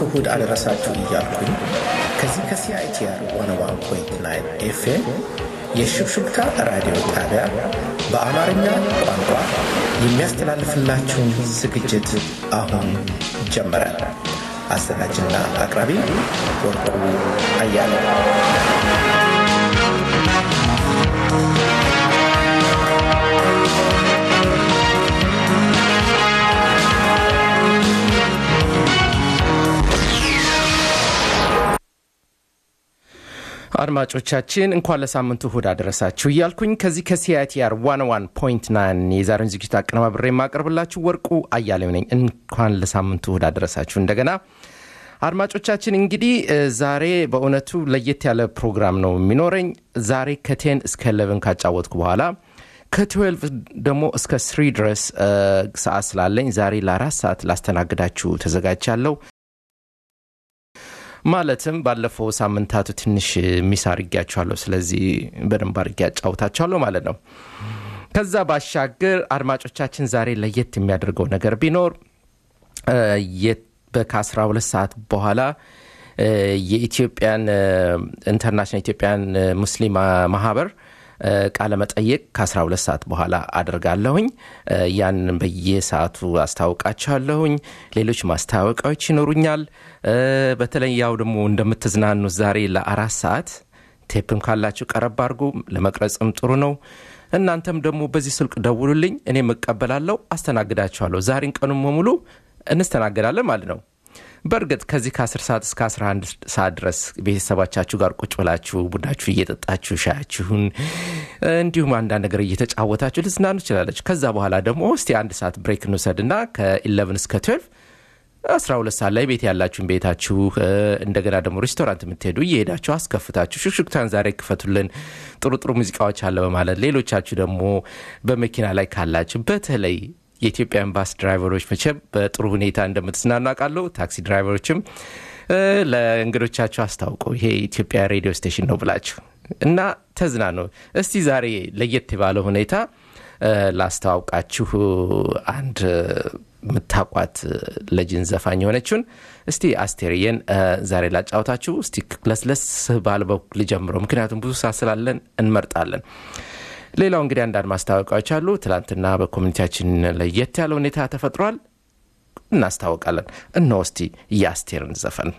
እሁድ አደረሳችሁ እያልኩኝ ከዚህ ከሲአይቲአር ዋን ፖይንት ናይን ኤፍኤም የሽብሽብታ ራዲዮ ጣቢያ በአማርኛ ቋንቋ የሚያስተላልፍላችሁን ዝግጅት አሁን ጀመረ። አዘጋጅና አቅራቢ ወርቁ አያለ አድማጮቻችን እንኳን ለሳምንቱ እሁድ አደረሳችሁ እያልኩኝ ከዚህ ከሲአይቲአር ዋን ዋን ፖይንት ናይን የዛሬን ዝግጅት አቀነባብሬ የማቀርብላችሁ ወርቁ አያሌው ነኝ። እንኳን ለሳምንቱ እሁድ አደረሳችሁ እንደገና አድማጮቻችን እንግዲህ ዛሬ በእውነቱ ለየት ያለ ፕሮግራም ነው የሚኖረኝ። ዛሬ ከቴን እስከ ኤሌቨን ካጫወትኩ በኋላ ከትዌልቭ ደግሞ እስከ ስሪ ድረስ ሰዓት ስላለኝ ዛሬ ለአራት ሰዓት ላስተናግዳችሁ ተዘጋጅቻለሁ። ማለትም ባለፈው ሳምንታቱ ትንሽ ሚስ አድርጊያችኋለሁ። ስለዚህ በደንብ አድርጌ ያጫውታችኋለሁ ማለት ነው። ከዛ ባሻገር አድማጮቻችን ዛሬ ለየት የሚያደርገው ነገር ቢኖር ከ12 ሰዓት በኋላ የኢትዮጵያን ኢንተርናሽናል ኢትዮጵያን ሙስሊም ማህበር ቃለ መጠየቅ ከ12 ሰዓት በኋላ አድርጋለሁኝ። ያንን በየሰዓቱ አስታውቃችኋለሁኝ። ሌሎች ማስታወቂያዎች ይኖሩኛል። በተለይ ያው ደግሞ እንደምትዝናኑ ዛሬ ለአራት ሰዓት ቴፕም ካላችሁ ቀረብ አድርጉ። ለመቅረጽም ጥሩ ነው። እናንተም ደግሞ በዚህ ስልክ ደውሉልኝ፣ እኔም እቀበላለሁ፣ አስተናግዳችኋለሁ። ዛሬን ቀኑን በሙሉ እንስተናገዳለን ማለት ነው። በእርግጥ ከዚህ ከ10 ሰዓት እስከ 11 ሰዓት ድረስ ቤተሰባቻችሁ ጋር ቁጭ ብላችሁ ቡናችሁ እየጠጣችሁ ሻያችሁን እንዲሁም አንዳንድ ነገር እየተጫወታችሁ ልዝናኑ ትችላለች። ከዛ በኋላ ደግሞ እስቲ አንድ ሰዓት ብሬክ እንውሰድና ከ11 እስከ 12 12 ሰዓት ላይ ቤት ያላችሁን ቤታችሁ እንደገና ደግሞ ሬስቶራንት የምትሄዱ እየሄዳችሁ አስከፍታችሁ ሹክሹክታን ዛሬ ክፈቱልን ጥሩ ጥሩ ሙዚቃዎች አለ በማለት ሌሎቻችሁ ደግሞ በመኪና ላይ ካላችሁ በተለይ የኢትዮጵያን ባስ ድራይቨሮች መቼም በጥሩ ሁኔታ እንደምትዝናኑ አውቃለሁ። ታክሲ ድራይቨሮችም ለእንግዶቻችሁ አስታውቁ ይሄ የኢትዮጵያ ሬዲዮ ስቴሽን ነው ብላችሁ እና ተዝናኑ። እስቲ ዛሬ ለየት ባለ ሁኔታ ላስተዋውቃችሁ አንድ የምታቋት ለጅን ዘፋኝ የሆነችውን እስቲ አስቴርየን ዛሬ ላጫውታችሁ። እስቲ ለስለስ ባለ በኩል ልጀምረው፣ ምክንያቱም ብዙ ሰዓት ስላለን እንመርጣለን። ሌላው እንግዲህ አንዳንድ ማስታወቂያዎች አሉ። ትላንትና በኮሚኒቲያችን ለየት ያለ ሁኔታ ተፈጥሯል፣ እናስታወቃለን። እነሆ እስቲ የአስቴርን ዘፈን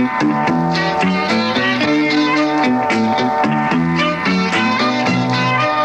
Thank you.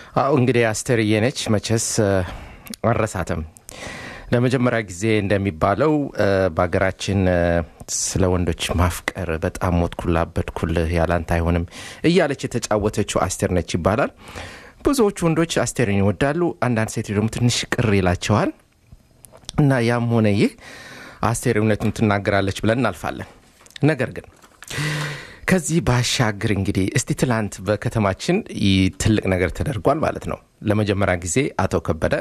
አሁ እንግዲህ አስቴርዬ ነች መቼስ አረሳትም ለመጀመሪያ ጊዜ እንደሚባለው በሀገራችን ስለ ወንዶች ማፍቀር በጣም ሞትኩላ በድኩልህ ያላንተ አይሆንም እያለች የተጫወተችው አስቴር ነች ይባላል ብዙዎቹ ወንዶች አስቴርን ይወዳሉ አንዳንድ ሴት ደግሞ ትንሽ ቅር ይላቸዋል እና ያም ሆነ ይህ አስቴር እውነቱን ትናገራለች ብለን እናልፋለን ነገር ግን ከዚህ ባሻገር እንግዲህ እስቲ ትላንት በከተማችን ትልቅ ነገር ተደርጓል ማለት ነው ለመጀመሪያ ጊዜ አቶ ከበደ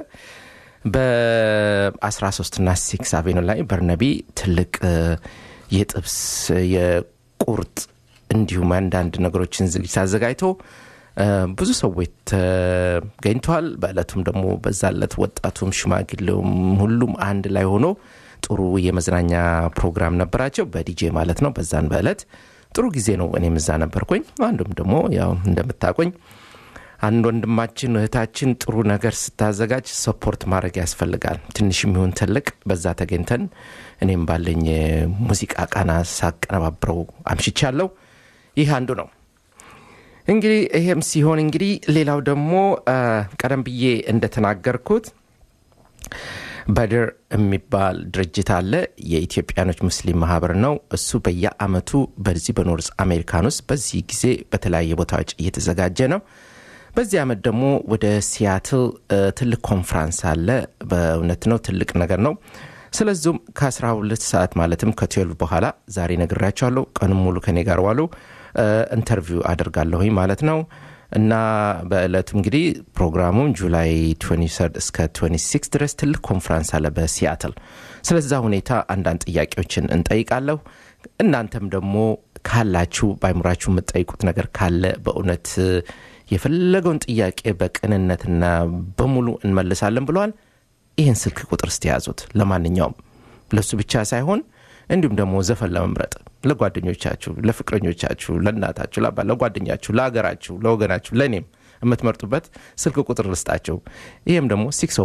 በ13 ና ሲክስ አቬኑ ላይ በርነቢ ትልቅ የጥብስ የቁርጥ እንዲሁም አንዳንድ ነገሮችን ዝግጅት አዘጋጅቶ ብዙ ሰዎች ተገኝተዋል በእለቱም ደግሞ በዛለት ወጣቱም ሽማግሌውም ሁሉም አንድ ላይ ሆኖ ጥሩ የመዝናኛ ፕሮግራም ነበራቸው በዲጄ ማለት ነው በዛን በእለት ጥሩ ጊዜ ነው እኔም እዛ ነበርኩኝ አንዱም ደግሞ ያው እንደምታቆኝ አንድ ወንድማችን እህታችን ጥሩ ነገር ስታዘጋጅ ሰፖርት ማድረግ ያስፈልጋል ትንሽ የሚሆን ትልቅ በዛ ተገኝተን እኔም ባለኝ ሙዚቃ ቃና ሳቀነባብረው አምሽቻለሁ ይህ አንዱ ነው እንግዲህ ይሄም ሲሆን እንግዲህ ሌላው ደግሞ ቀደም ብዬ እንደተናገርኩት በድር የሚባል ድርጅት አለ የኢትዮጵያኖች ሙስሊም ማህበር ነው እሱ በየአመቱ በዚህ በኖርዝ አሜሪካን ውስጥ በዚህ ጊዜ በተለያየ ቦታዎች እየተዘጋጀ ነው በዚህ አመት ደግሞ ወደ ሲያትል ትልቅ ኮንፍራንስ አለ በእውነት ነው ትልቅ ነገር ነው ስለዚሁም ከ12 ሰዓት ማለትም ከትዌልቭ በኋላ ዛሬ ነግራቸዋለሁ ቀንም ሙሉ ከኔ ጋር ዋሉ ኢንተርቪው አደርጋለሁኝ ማለት ነው እና በእለቱ እንግዲህ ፕሮግራሙም ጁላይ 23 እስከ 26 ድረስ ትልቅ ኮንፈረንስ አለ በሲያትል ስለዛ ሁኔታ አንዳንድ ጥያቄዎችን እንጠይቃለሁ እናንተም ደግሞ ካላችሁ በአይምራችሁ የምትጠይቁት ነገር ካለ በእውነት የፈለገውን ጥያቄ በቅንነትና በሙሉ እንመልሳለን ብለዋል ይህን ስልክ ቁጥር ስትያዙት ለማንኛውም ለሱ ብቻ ሳይሆን እንዲሁም ደግሞ ዘፈን ለመምረጥ ለጓደኞቻችሁ ለፍቅረኞቻችሁ ለእናታችሁ ለአባ ለጓደኛችሁ ለሀገራችሁ ለወገናችሁ ለእኔም የምትመርጡበት ስልክ ቁጥር ልስጣቸው ይህም ደግሞ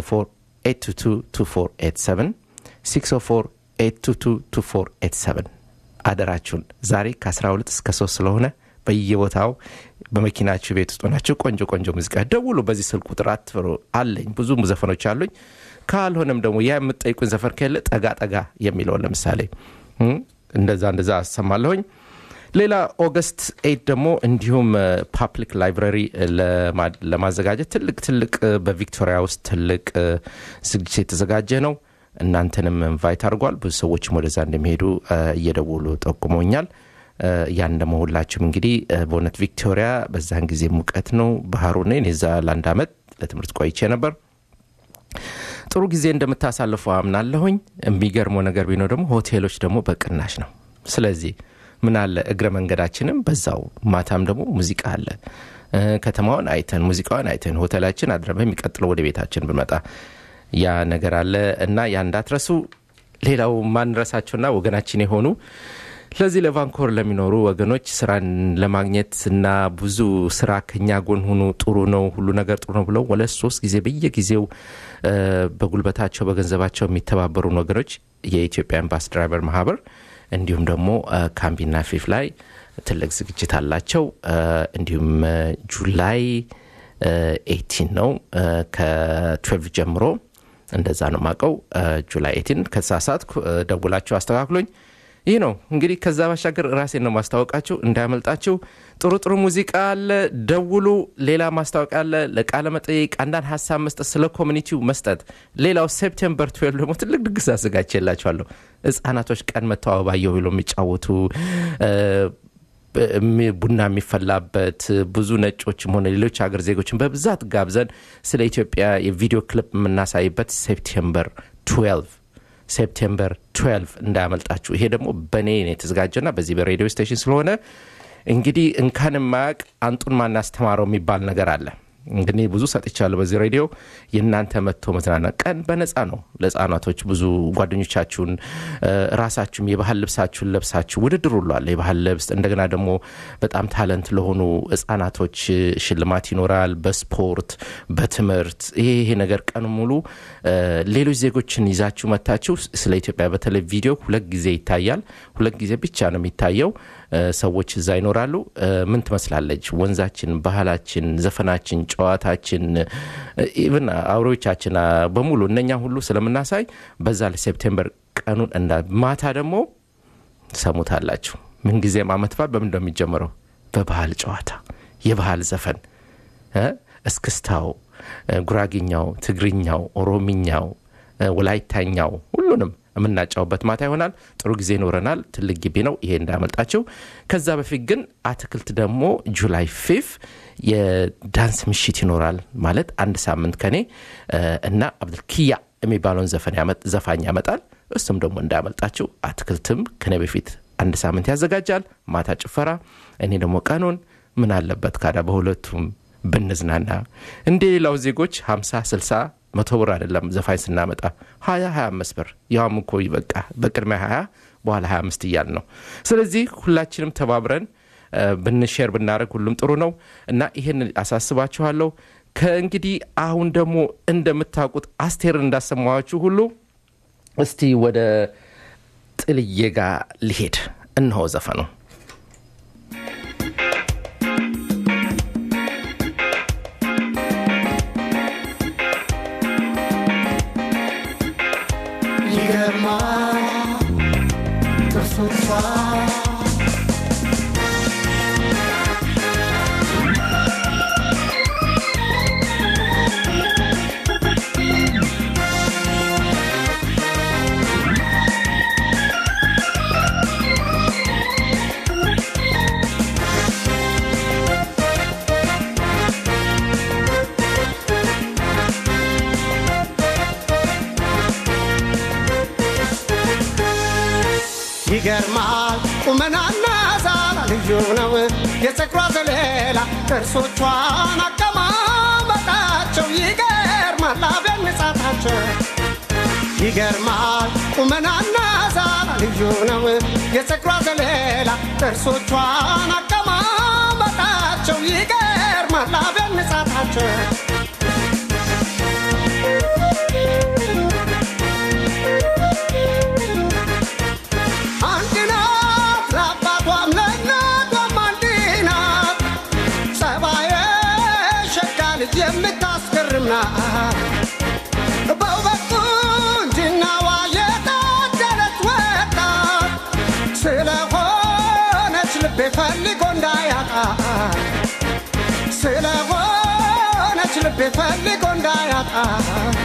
604 604 አደራችሁን ዛሬ ከ12 እስከ 3 ስለሆነ በየቦታው በመኪናችሁ ቤት ውስጥ ሆናችሁ ቆንጆ ቆንጆ ሙዚቃ ደውሉ በዚህ ስልክ ቁጥር አትፍሩ አለኝ ብዙ ዘፈኖች አሉኝ ካልሆነም ደግሞ ያ የምጠይቁን ዘፈን ከለ ጠጋ ጠጋ የሚለውን ለምሳሌ እንደዛ እንደዛ አሰማለሁኝ ሌላ ኦገስት ኤት ደግሞ እንዲሁም ፓብሊክ ላይብራሪ ለማዘጋጀት ትልቅ ትልቅ በቪክቶሪያ ውስጥ ትልቅ ዝግጅት የተዘጋጀ ነው እናንተንም ኢንቫይት አድርጓል ብዙ ሰዎችም ወደዛ እንደሚሄዱ እየደውሉ ጠቁመኛል ያን ደግሞ ሁላችሁም እንግዲህ በእውነት ቪክቶሪያ በዛን ጊዜ ሙቀት ነው ባህሩ ነ ዛ ለአንድ አመት ለትምህርት ቆይቼ ነበር ጥሩ ጊዜ እንደምታሳልፉ አምናለሁኝ የሚገርመው ነገር ቢኖር ደግሞ ሆቴሎች ደግሞ በቅናሽ ነው ስለዚህ ምን አለ እግረ መንገዳችንም በዛው ማታም ደግሞ ሙዚቃ አለ ከተማውን አይተን ሙዚቃውን አይተን ሆቴላችን አድረ የሚቀጥለው ወደ ቤታችን ብንመጣ ያ ነገር አለ እና ያ እንዳትረሱ ሌላው ማንረሳቸውና ወገናችን የሆኑ ለዚህ ለቫንኮር ለሚኖሩ ወገኖች ስራን ለማግኘት እና ብዙ ስራ ከኛ ጎን ሁኑ ጥሩ ነው ሁሉ ነገር ጥሩ ነው ብለው ሁለት ሶስት ጊዜ በየጊዜው በጉልበታቸው በገንዘባቸው የሚተባበሩን ወገኖች የኢትዮጵያን ባስ ድራይቨር ማህበር እንዲሁም ደግሞ ካምቢና ፊፍ ላይ ትልቅ ዝግጅት አላቸው እንዲሁም ጁላይ ኤቲን ነው ከትዌልቭ ጀምሮ እንደዛ ነው ማቀው ጁላይ ኤቲን ከተሳሳት ደውላቸው አስተካክሎኝ ይህ ነው እንግዲህ ከዛ ባሻገር ራሴን ነው ማስታወቃችሁ እንዳያመልጣችሁ ጥሩ ጥሩ ሙዚቃ አለ ደውሉ ሌላ ማስታወቂያ አለ ለቃለ መጠየቅ አንዳንድ ሀሳብ መስጠት ስለ ኮሚኒቲው መስጠት ሌላው ሴፕቴምበር ትዌልቭ ደግሞ ትልቅ ድግስ አዘጋጅላችኋለሁ ህጻናቶች ቀን መተዋባየው ብሎ የሚጫወቱ ቡና የሚፈላበት ብዙ ነጮችም ሆነ ሌሎች ሀገር ዜጎችን በብዛት ጋብዘን ስለ ኢትዮጵያ የቪዲዮ ክሊፕ የምናሳይበት ሴፕቴምበር 12 ሴፕቴምበር 12 እንዳያመልጣችሁ ይሄ ደግሞ በእኔ የተዘጋጀና በዚህ በሬዲዮ ስቴሽን ስለሆነ እንግዲህ እንካን ማያቅ አንጡን ማናስተማረው የሚባል ነገር አለ እንግዲህ ብዙ ሰጥቻለሁ በዚህ ሬዲዮ የእናንተ መጥቶ መዝናና ቀን በነፃ ነው ለህጻናቶች ብዙ ጓደኞቻችሁን ራሳችሁም የባህል ልብሳችሁን ለብሳችሁ ውድድር ሁሏል የባህል ልብስ እንደገና ደግሞ በጣም ታለንት ለሆኑ ህጻናቶች ሽልማት ይኖራል በስፖርት በትምህርት ይሄ ይሄ ነገር ቀን ሙሉ ሌሎች ዜጎችን ይዛችሁ መታችሁ ስለ ኢትዮጵያ በተለይ ቪዲዮ ሁለት ጊዜ ይታያል ሁለት ጊዜ ብቻ ነው የሚታየው ሰዎች እዛ ይኖራሉ። ምን ትመስላለች ወንዛችን፣ ባህላችን፣ ዘፈናችን፣ ጨዋታችን ኢቭን አውሬዎቻችን በሙሉ እነኛ ሁሉ ስለምናሳይ በዛ ለሴፕቴምበር ቀኑን እንዳ ማታ ደግሞ ሰሙታላችሁ። ምንጊዜም አመት በዓል በምን እንደሚጀምረው በባህል ጨዋታ፣ የባህል ዘፈን፣ እስክስታው፣ ጉራጌኛው፣ ትግርኛው፣ ኦሮሚኛው፣ ወላይታኛው ሁሉንም የምናጫውበት ማታ ይሆናል። ጥሩ ጊዜ ይኖረናል። ትልቅ ግቢ ነው። ይሄ እንዳመልጣቸው። ከዛ በፊት ግን አትክልት ደግሞ ጁላይ ፊፍ የዳንስ ምሽት ይኖራል። ማለት አንድ ሳምንት ከኔ እና አብዱልኪያ የሚባለውን ዘፋኝ ያመጣል። እሱም ደግሞ እንዳያመልጣችሁ። አትክልትም ከኔ በፊት አንድ ሳምንት ያዘጋጃል። ማታ ጭፈራ፣ እኔ ደግሞ ቀኑን ምን አለበት ካዳ በሁለቱም ብንዝናና እንደ ሌላው ዜጎች 50 60 መቶ ብር አይደለም ዘፋኝ ስናመጣ 20 25 ብር ያውም እኮ በቃ በቅድሚያ 20 በኋላ 25 እያል ነው። ስለዚህ ሁላችንም ተባብረን ብንሼር ብናደረግ ሁሉም ጥሩ ነው እና ይህን አሳስባችኋለሁ። ከእንግዲህ አሁን ደግሞ እንደምታውቁት አስቴርን እንዳሰማኋችሁ ሁሉ እስቲ ወደ ጥልዬ ጋር ልሄድ። እነሆ ዘፈኑ ይገርማል ጥርሶቿ ይገርማል ቁመናና ዛላ ልዩ ነው የፀጉሯ ዘለላ ጥርሶቿን አቀማመጣቸው ይገርማል አብያን ንጻታቸው ይገርማል ቁመናና ዛላ ልዩ ነው የፀጉሯ ዘለላ ጥርሶቿን አቀማመጣቸው ይገርማል አብያን ንጻታቸው አንድ ናት ለአባቷም ለእናቷም አንድ ናት። ጸባየ ሸጋ ልጅ የምታስገርም ናት። በውበት ቁንጅናዋ የታደለች ወጣት ስለሆነች ልቤ ፈልጎ እንዳያጣት ስለሆነች ልቤ ፈልጎ እንዳያጣት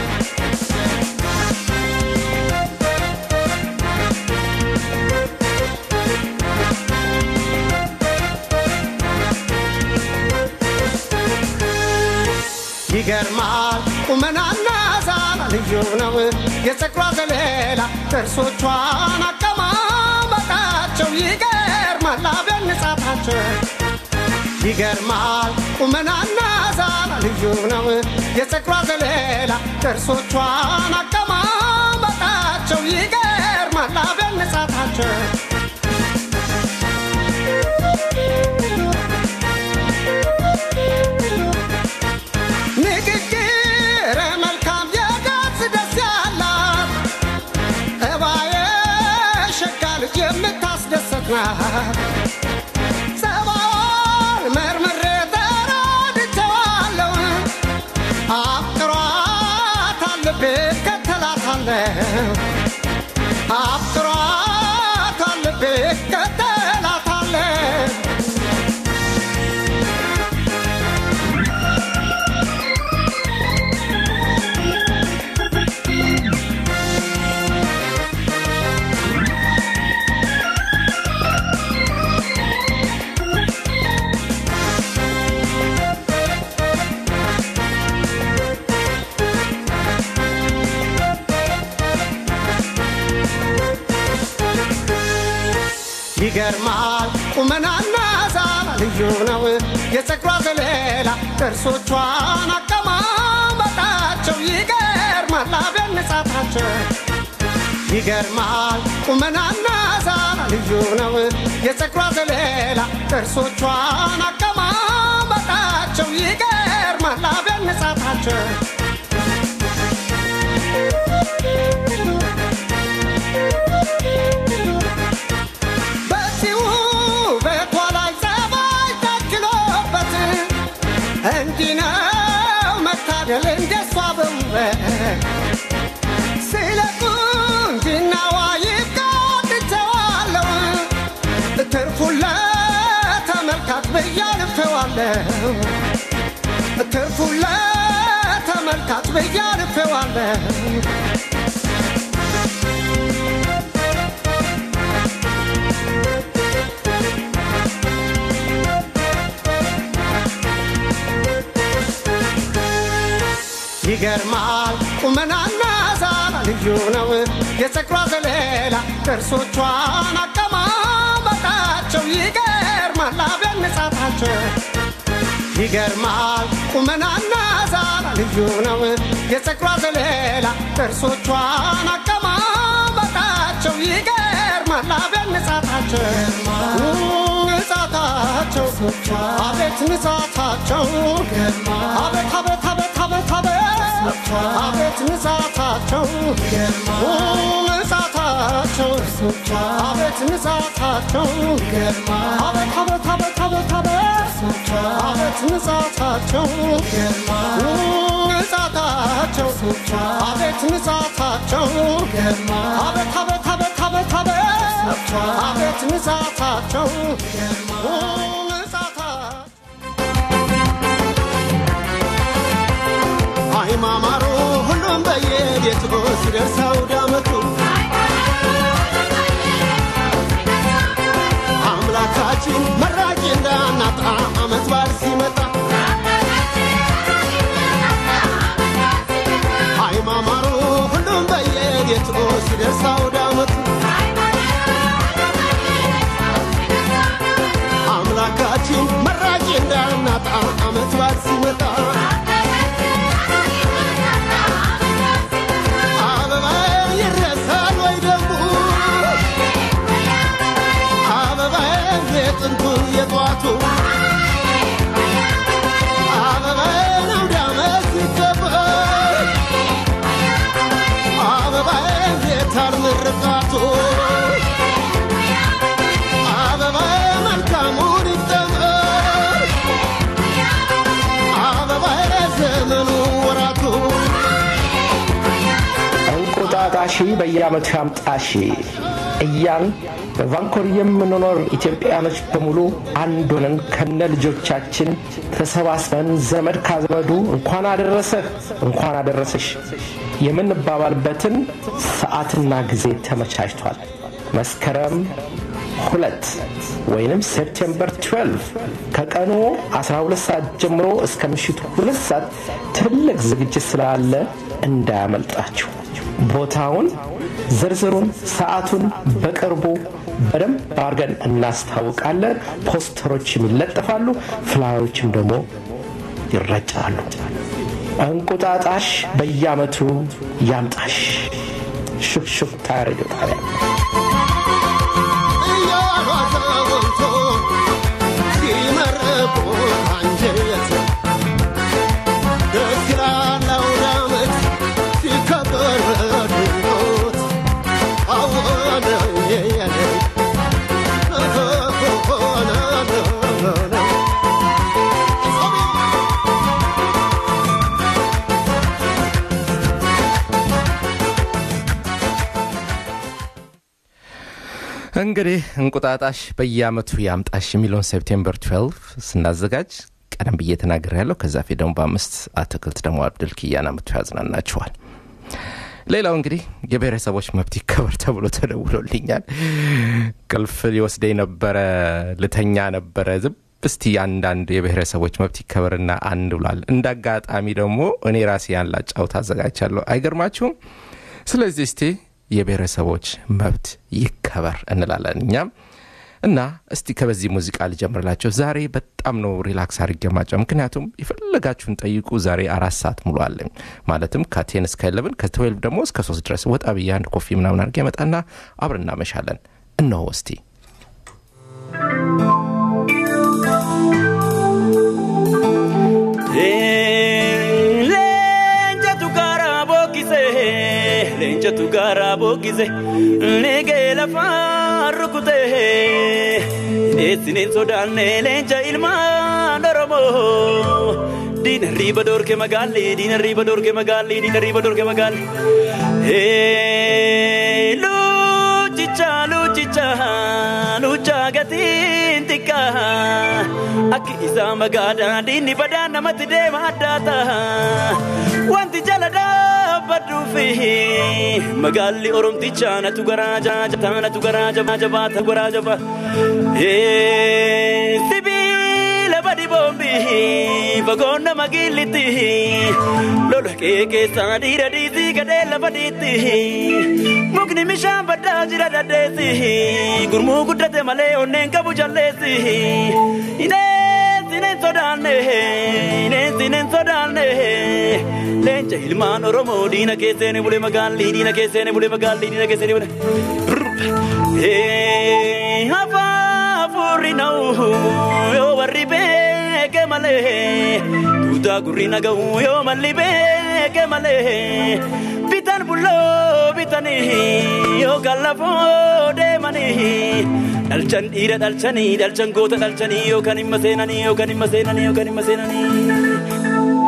ይገርማል ቁመናና ዛላ ልዩ ነው የፀጉሯ ዘለላ ጥርሶቿን አቀማመጣቸው ይገርማል አብያን ንጻታቸው ይገርማል ቁመናና ዛላ ልዩ ነው የፀጉሯ ዘለላ ጥርሶቿን አቀማመጣቸው ይገርማል አብያን ንጻታቸው ንግግር መልካም የገጽ ደስ ያላት እባየ ሸጋ ልጅ የምታስደሰት ናት። ጸባዋን መርምሬ ተረድቼዋለሁ። አፍቅሯታል ልቤ እከተላታለሁ። አፍቅሯታል ልቤ እከተላታለሁ። ይገርማል ቁመናና ዛላ ልዩ ነው የፀጉሯ ዘለላ ጥርሶቿን አቀማመጣቸው ይገርማል አብያን ንጻታቸው ይገርማል ቁመናና ዛላ ልዩ ነው የፀጉሯ ዘለላ ጥርሶቿን አቀማመጣቸው ይገርማል አብያን ንጻታቸው በዚሁ ነው መታደል እንደሷ በውበት ስለ ቁንጅናዋ ይቃትተዋለሁ ትርፉን ለተመልካች ብያልፌዋለሁ ትርፉን ለተመልካች ብያልፌዋለሁ ይገርማል ቁመናና ዛላ ልዩ ነው የፀጉሯ ዘለላ ጥርሶቿን አቀማመጣቸው ይገርማል አብያን ንጻታቸው ይገርማል ቁመናና ዛላ ልዩ ነው የፀጉሯ ዘለላ ጥርሶቿን አቀማመጣቸው ይገርማል አብያን ንጻታቸው ንጻታቸው አቤት ንጻታቸው አቤት አቤት አቤት አቤት አቤት አቤት ንጻታቸው ንጻታቸው አቤት ንጻታቸው አቤት አቤት አቤት አቤት አቤት አቤት ንጻታቸው ንጻታቸው አቤት ንጻታቸው አቤት አቤት አቤት አቤት አቤት አቤት ንጻታቸው ንጻታቸው አይማማሩ ሁሉም በየቤቱ ሲደርስ አውደ ዓመቱ አምላካችን መራቂ እንዳናጣ ዓመት በዓል ሲመጣ አይማማሩ ሁሉም በየቤቱ ሲደርስ አውደ ዓመቱ አምላካችን መራቂ እንዳናጣ ዓመት በዓል ሲመጣ አበባ ይረሳል ወይ ደግሞ አበባ የጥንቱ የጧቱ አበባ አውደ ዓመት ሲከበር አበባ የታር ምርቃቱ አበባ መልካሙን ይጠመር አበባ ዘመኑ ወራቱ እንቁጣጣሺ በየዓመቱ ያምጣሺ እያን በቫንኮር የምንኖር ኢትዮጵያኖች በሙሉ አንድ ሆነን ከነ ልጆቻችን ተሰባስበን ዘመድ ካዘመዱ እንኳን አደረሰህ እንኳን አደረሰሽ የምንባባልበትን ሰዓትና ጊዜ ተመቻችቷል። መስከረም ሁለት ወይንም ሴፕቴምበር 12 ከቀኑ 12 ሰዓት ጀምሮ እስከ ምሽቱ ሁለት ሰዓት ትልቅ ዝግጅት ስላለ እንዳያመልጣችሁ። ቦታውን፣ ዝርዝሩን፣ ሰዓቱን በቅርቡ በደንብ አድርገን እናስታውቃለን። ፖስተሮችም ይለጠፋሉ፣ ፍላዮችም ደግሞ ይረጫሉ። እንቁጣጣሽ በየዓመቱ ያምጣሽ። ሹክሹክታ ሬዲዮ ጣቢያ እያሏዘወንቶ ሲመረቁ አንጀት ደስ ይላል አውደ ዓመት ሲከበር በድንቆት አወነ የየነ ሆነ እንግዲህ እንቁጣጣሽ በየዓመቱ ያምጣሽ የሚለውን ሴፕቴምበር 12 ስናዘጋጅ ቀደም ብዬ ተናገር ያለው ከዛ ፊት ደግሞ በአምስት አትክልት ደግሞ አብድል ኪያን አመቱ ያዝናናችኋል። ሌላው እንግዲህ የብሔረሰቦች መብት ይከበር ተብሎ ተደውሎልኛል። ቅልፍ ሊወስደኝ ነበረ፣ ልተኛ ነበረ። ዝም እስቲ አንዳንድ የብሔረሰቦች መብት ይከበርና አንድ ብሏል። እንደ አጋጣሚ ደግሞ እኔ ራሴ ያን ላጫውት አዘጋጅቻለሁ። አይገርማችሁም? ስለዚህ እስቲ የብሔረሰቦች መብት ይከበር እንላለን እኛም እና እስቲ ከበዚህ ሙዚቃ ልጀምርላቸው። ዛሬ በጣም ነው ሪላክስ አድርጌ ማጫው፣ ምክንያቱም የፈለጋችሁን ጠይቁ። ዛሬ አራት ሰዓት ሙሉ አለኝ ማለትም ከቴን እስከ ኤለብን ከትዌልቭ ደግሞ እስከ ሶስት ድረስ ወጣ ብዬ አንድ ኮፊ ምናምን አድርጌ መጣና አብረን እናመሻለን። እነሆ እስቲ Leenjatu gaara bookise, leenjatu gaara bookise, neegee lafaan rukute. Deessiniin sodaanne leenca ilmaan Oromoo, Diina riba dorke magaalli, diina riba dorke magaalli, diina riba dorke magaalli. Hey, luchicha, luchicha, lucha gatiin xiqqaa. Akki isaa magaadhaa diinni badaa namatti deema addaata. Wanti jala dhaabbadhuufi magaalli oromticha natu garaaja jataa natu garaaja jabaata garaaja. Hey, sibiila badi boombi fagoon nama gillitti lola kee keessaa dhiira dhiisii gadhee lafa dhiitti mukni bishaan baddaa jira daddeessi gurmuu guddate malee onneen qabu jalleessi ineensi neen sodaanne ineensi neen sodaanne leenca ilmaan oromoo diina keesseene bule magaalli diina keesseene bule magaalli diina keesseene bule. Hafuurri na'u yoo warri beeke malee tuutaa gurri naga'u yoo malli beeke malee bitan bulloo bitanii yoo kallafoo deemanii dhalchan dhiira dhalchanii dhalchan goota dhalchanii yookaan himma seenanii yookaan himma seenanii yookaan himma seenanii.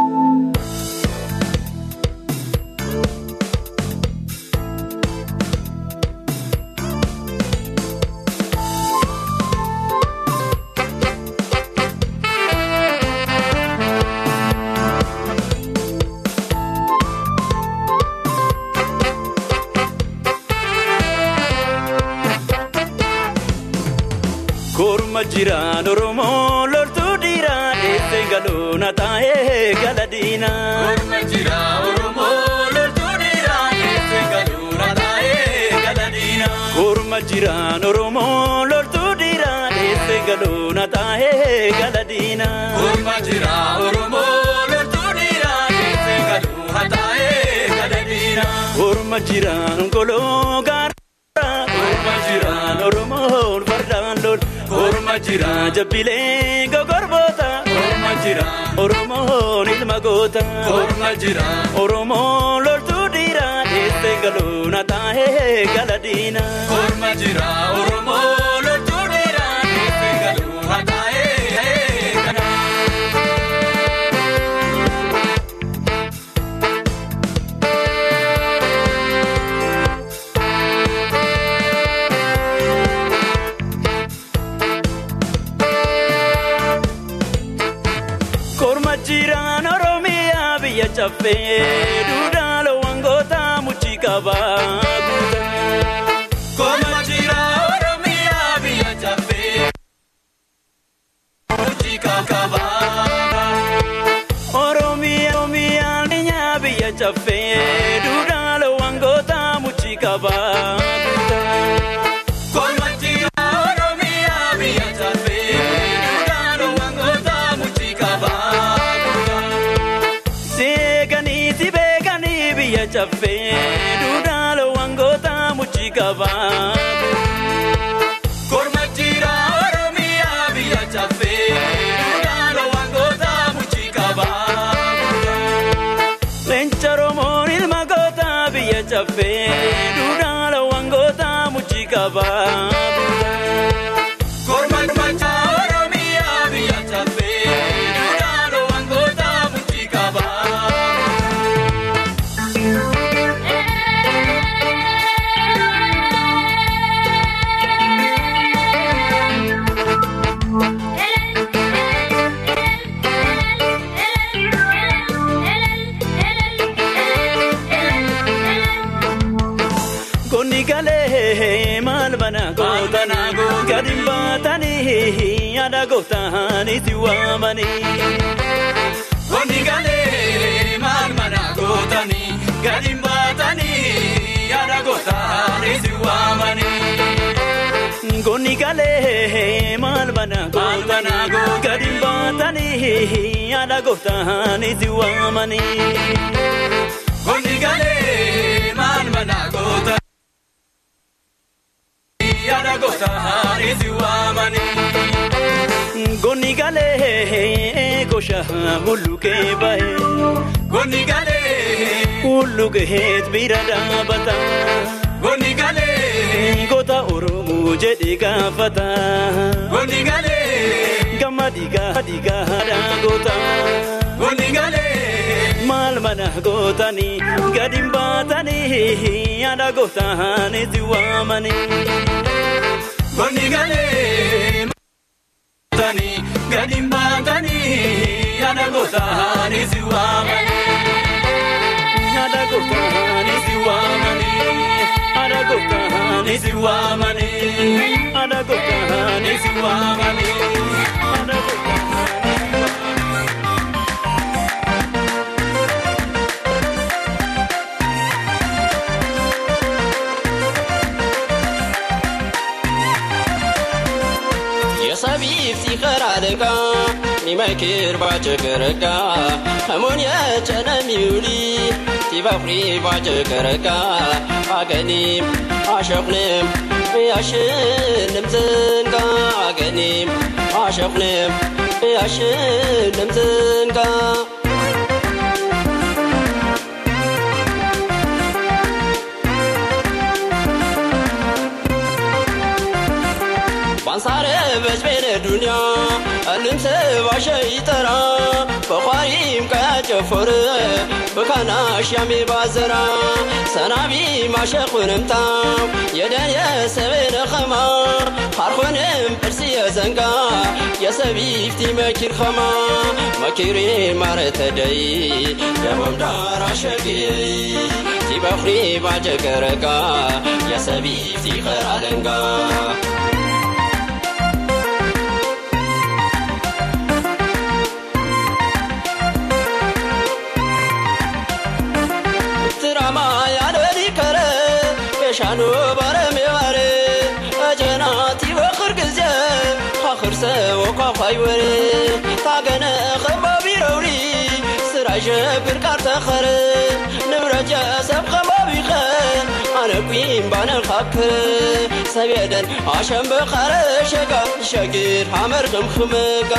Korma jiraan Oromoo loltuu dhiiraa dheessee galoona taa'ee gala diina. Korma jiraan Oromoo loltuu dhiiraa dheessee galoona taa'ee gala diina. Korma jiraan Oromoo loltuu dhiiraa dheessee galoona taa'ee gala diina. Korma jiraan Oromoo loltuu dhiiraa dheessee galoona taa'ee gala diina. Korma jiraan goloo gaara. Korma jiraan Oromoon fardaan lol. Korma jiraan jabbilee gogorboota. Korma jiraan Oromoon ilma goota. Korma jiraan Oromoon loltuu dhiiraa dheessee galoona taa'ee gala diina. Korma jiraan Oromoon loltuu dhiiraa dheessee galoona taa'ee gala Korma jiraan Oromiyaa biyya caffee duudhaa loowwangoota muchii qabaa. Korma jiraan Oromiyaa biyya caffee muchii qabaa. Oromiyaa Oromiyaan biyya biyya caffee duudhaa loowwangoota muchii qabaa. Korma jiraan Oromiyaa biyya caffee duudhaa loowwangoota muchii qabaa. Seekanii si beekanii biyya caffee duudhaa loowwangoota muchii qabaa. Korma jiraan Oromiyaa biyya caffee duudhaa loowwangoota muchii qabaa. Leenca Oromoon ilma goota biyya caffee duudhaa loowwangoota muchii qabaa. Korma jiraan Oromiyaa biyya caffee duudhaa loowwangoota muchii qabaa. Konni galee maal mana gootana gadi baatanii yaada gootanii si waamanii. Konni galee maal mana gootanii gadi baatanii yaada gootanii si waamanii. Konni galee maal mana gootana gadi baatanii yaada gootanii si waamanii. Konni galee maal mana gootanii. yaada gosa haadhiisi waamanii. Gonni galee gosha hulluqee bahe. Gonni galee hulluqeet bira dhaabata. Gonni galee goota Oromoo jedhee gaafata. Gonni galee gama dhiigaa dhiigaa haadha goota. Gonni galee maal mana gootanii gadi hin baatanii yaada gootanii si waamanii. Gonni galee gootanii gadi hin baatanii yaada gootanii si waamanii. Yaada gootanii si waamanii. Yaada gootanii si waamanii. Yaada gootanii si waamanii. Yaada gootanii. የሰቢፍ ሲኸር አለቃ ሚመክር ባጭቅርቃ ህሙን የጨነሚውሊ ቲበፍሪ ባጭቅርቃ አገኒም አሸኹንም ያሽንም ዝንጋ አገኒም አሸኹንም ያሽንም ዝንጋ ባንሳረ በጅቤነ ዱንያ እንምስ ባሸ ይጠራ በኳሪም ቀጨፎር በካናሽ ያሜ ባዘራ ሰናቢ ማሸኹንምታ የደን የሰቤነ ኸማ ሃርኾንም እርሲ የዘንጋ የሰቢፍቲ መኪር ኸማ መኪሬ ማረተደይ ደቦም ዳር አሸግይ ቲበኽሪ ባጀገረጋ የሰቢፍቲ ኸራለንጋ ትራማ ያለኒ ከረ የሻኑ ባረሜ ባረ አጀናት ይበኽር ጊዜ ካኽር ሰወኳኳይ ወሬ ታገነ ኸባቢ ረውሪ ስራ ሸብር ቃር ተኸረ ንብረጀ ሰብ ኸባቢ ኸ ኣነ ቁም ባነ ኻክረ ሰብ የደን ኣሸም በኻረ ሸጋ ይሸግር ሓመር ክምክምጋ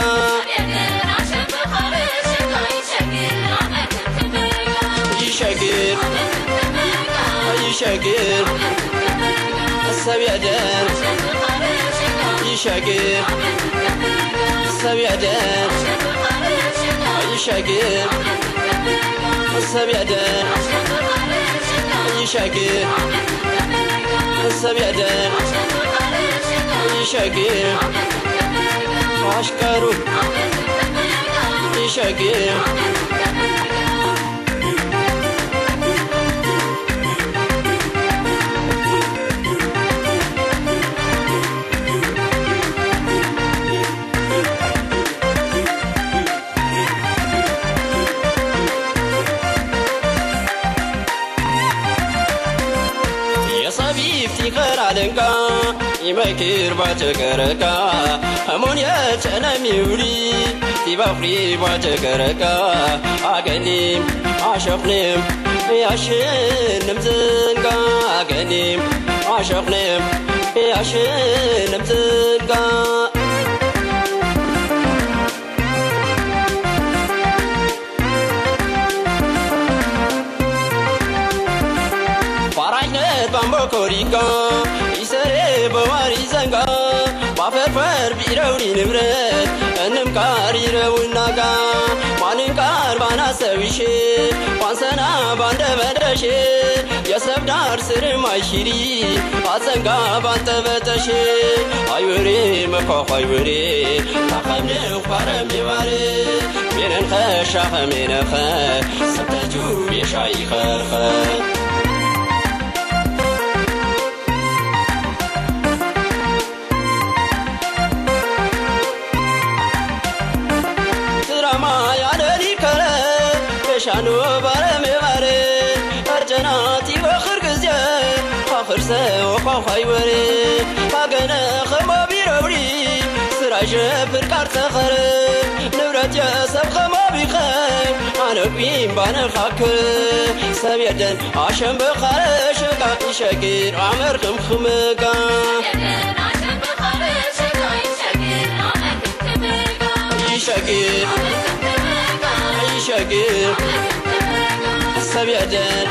ይሸግር ይሸግር ሰብ የደን ይሸግር ሰብ የደን ይሸግር ሰብ የደን ይሸግር ሰብ የደን ይሸግር አሽከሩ ይሸግር የሰቢፍቲ ኸራደንቃ ይመክር ባጨቀረቃ ህሙን የጨነሚውሊ ቲበፍሪ ባጨቀረቃ አገኒም አሸኽንም ያሽንም ዝንጋ አገኒም አሸኽንም ያሽንም ዝንጋ ፋራጅነት ባምቦኮሪጋ ይሰሬ በዋሪ ዘንጋ ባፈርፈር ቢረውኒ ንብረት እንም ቃር ይረውናጋ ማንን ቃር ባናሰዊሼ ዋንሰና ባንደ በደሼ የሰብ ዳር ስርም አይሽሪ አዘንጋ ባንጠበጠሼ አይወሬ መኳኳ አይወሬ ታኸምንኽ ባረም የባሬ ሜነንኸ ሻኸ ሜነኸ ሰብተጁ ቤሻ ይኸርኸ ትራማ ያደኒ ከረ የሻኑ ባረሜ ባሬ አርጀናት ይበኽር ጊዜ ካኽር ሰወኳኳይ ወሬ ካገነ ኸማቢ ረውሪ ስራ ሸብር ቃር ተኸረ ንብረት የሰብ ኸማቢ ኸ ኣነ ቁም ባነ ኻክር ሰብ የደን ኣሸም በኻረ ሸጋ ይሸግር ዓመር ክምክምጋ ይሸግር ይሸግር ሰብ የደን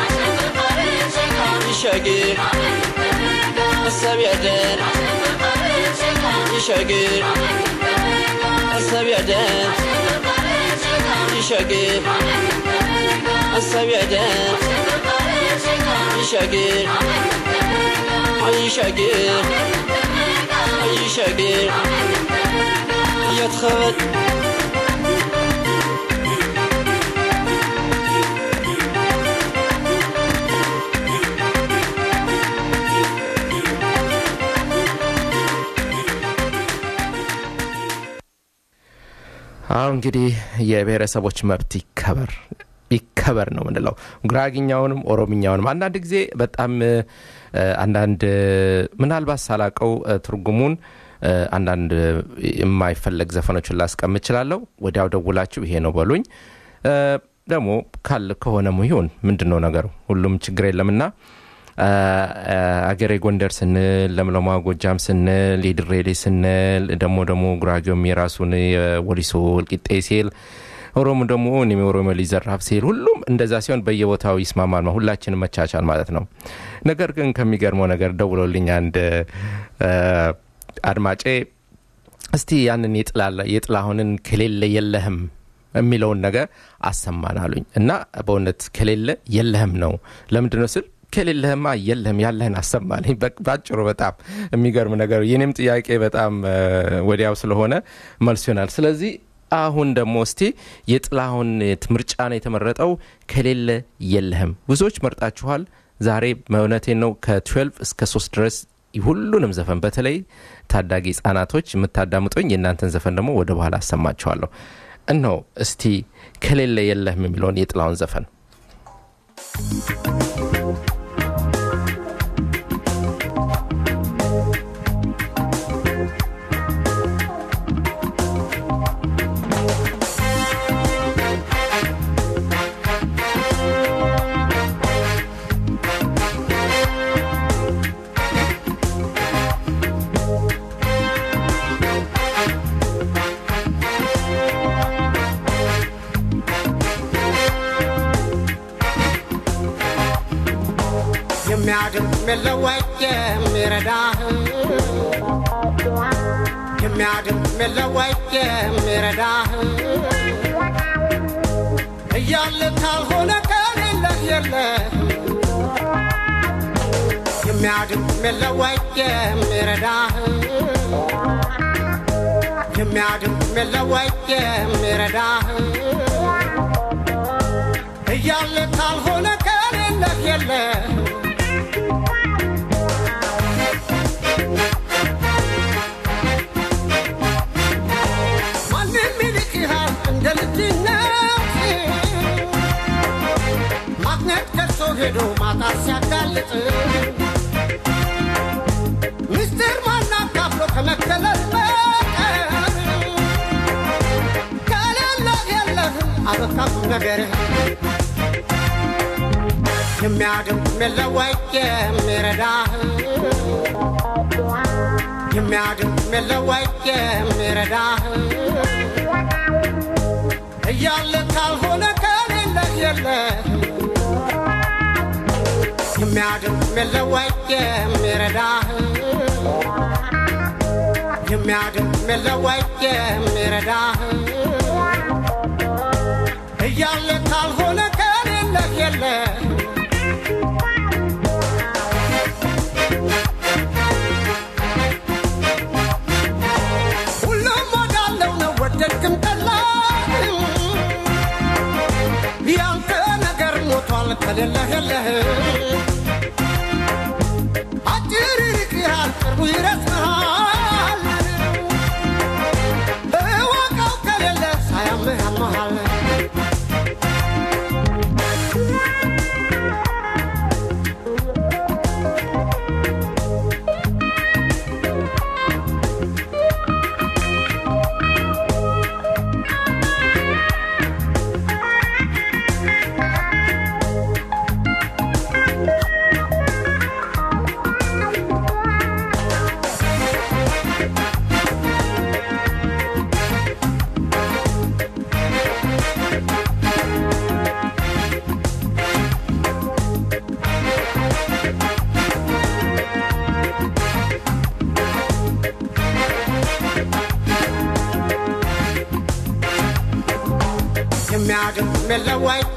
ይሸግር ሰብ የደን ይሸግር ሰብ የደን ይሸግር ሀሳብ ያደር ይሸግር ይሸግር ይሸግር يتخبط አሁ እንግዲህ የብሔረሰቦች መብት ይከበር ይከበር ነው ምንለው ጉራግኛውንም ኦሮምኛውንም አንዳንድ ጊዜ በጣም እ፣ አንዳንድ እ፣ ምናልባት ሳላቀው እ፣ ትርጉሙን እ፣ አንዳንድ የማይፈለግ ዘፈኖችን ላስቀም እችላለሁ ወዲያው ደውላችሁ ይሄ ነው በሉኝ እ፣ ደግሞ ካል ከሆነም ይሁን ምንድን ነው ነገሩ ሁሉም ችግር የለምና አ፣ አ፣ አገሬ ጎንደር ስንል ለምለማ ጎጃም ስንል የድሬሌ ስንል ደግሞ ደግሞ ጉራጌውም የራሱን የወሊሶ ወልቂጤ ሲል ኦሮሞ ደግሞ እኔም የኦሮሞ ሊዘራፍ ሲል ሁሉም እንደዛ ሲሆን በየቦታው ይስማማል ነው ሁላችንም መቻቻል ማለት ነው ነገር ግን ከሚገርመው ነገር ደውሎልኝ አንድ አ፣ አድማጬ እስቲ ያንን የጥላ- የጥላሁንን ከሌለ የለህም የሚለውን ነገር አሰማን አሉኝ እና በእውነት ከሌለ የለህም ነው ለምንድን ነው ስል ከሌለህማ የለህም ያለህን አሰማልኝ በ- ባጭሩ በጣም የሚገርም ነገር የኔም ጥያቄ በጣም እ፣ ወዲያው ስለሆነ መልሱ ይሆናል ስለዚህ አሁን ደግሞ እስቲ የጥላሁን ምርጫ ነው የተመረጠው ከሌለ የለህም ብዙዎች መርጣችኋል ዛሬ እውነቴን ነው ከ12 እስከ 3 ድረስ ሁሉንም ዘፈን በተለይ ታዳጊ ህጻናቶች የምታዳምጡኝ የእናንተን ዘፈን ደግሞ ወደ በኋላ አሰማችኋለሁ እነሆ እስቲ ከሌለ የለህም የሚለውን የጥላውን ዘፈን የሚያድን የሚለወጥ የሚረዳህ የሚያድን የሚለወጥ የሚረዳህ እያለ ካልሆነ ከሌለህ የለህ የሚያድን የሚለወጥ የሚረዳህ የሚያድን የሚለወጥ የሚረዳህ እያለ ካልሆነ ከሌለህ የለህ ማንም ይልቅሃል እንደ ልጅነት ማግኘት ከርሶ ሄዶ ማጣት ሲያጋልጥ ምስጢር ማናካፍሎ ከመከለል በቀር ከሌለህ የለህም አበቃም ነገርህ የሚያድም የሚለወጥ የሚረዳህ የሚያድም የሚለወጥ የሚረዳህ እያለ ካልሆነ ከሌለህ የለህ የሚያድም የሚለወጥ የሚረዳህ የሚያድም የሚለወጥ የሚረዳህ እያለ ካልሆነ ከሌለህ የለህ ሁሉም ወዳለው ነው ወደድክም ጠላህ ያንተ ነገር ሞቷል ከሌለህ የለህ አጭር ይርቅሃል ቅርቡ ይረስሃል እወቀው ከሌለ ሳያምህ ያመሃል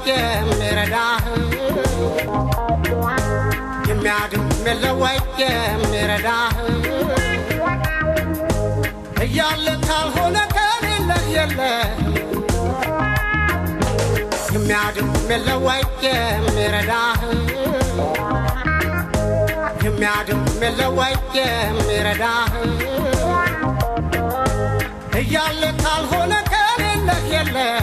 የሚረዳህ የሚያድን የለወይ የሚረዳህ እያለ ካልሆነ ከሌለህ የለህ የሚያድን የለወይ የሚረዳህ የሚያድን የለወይ የሚረዳህ እያለ ካልሆነ ከሌለህ የለህ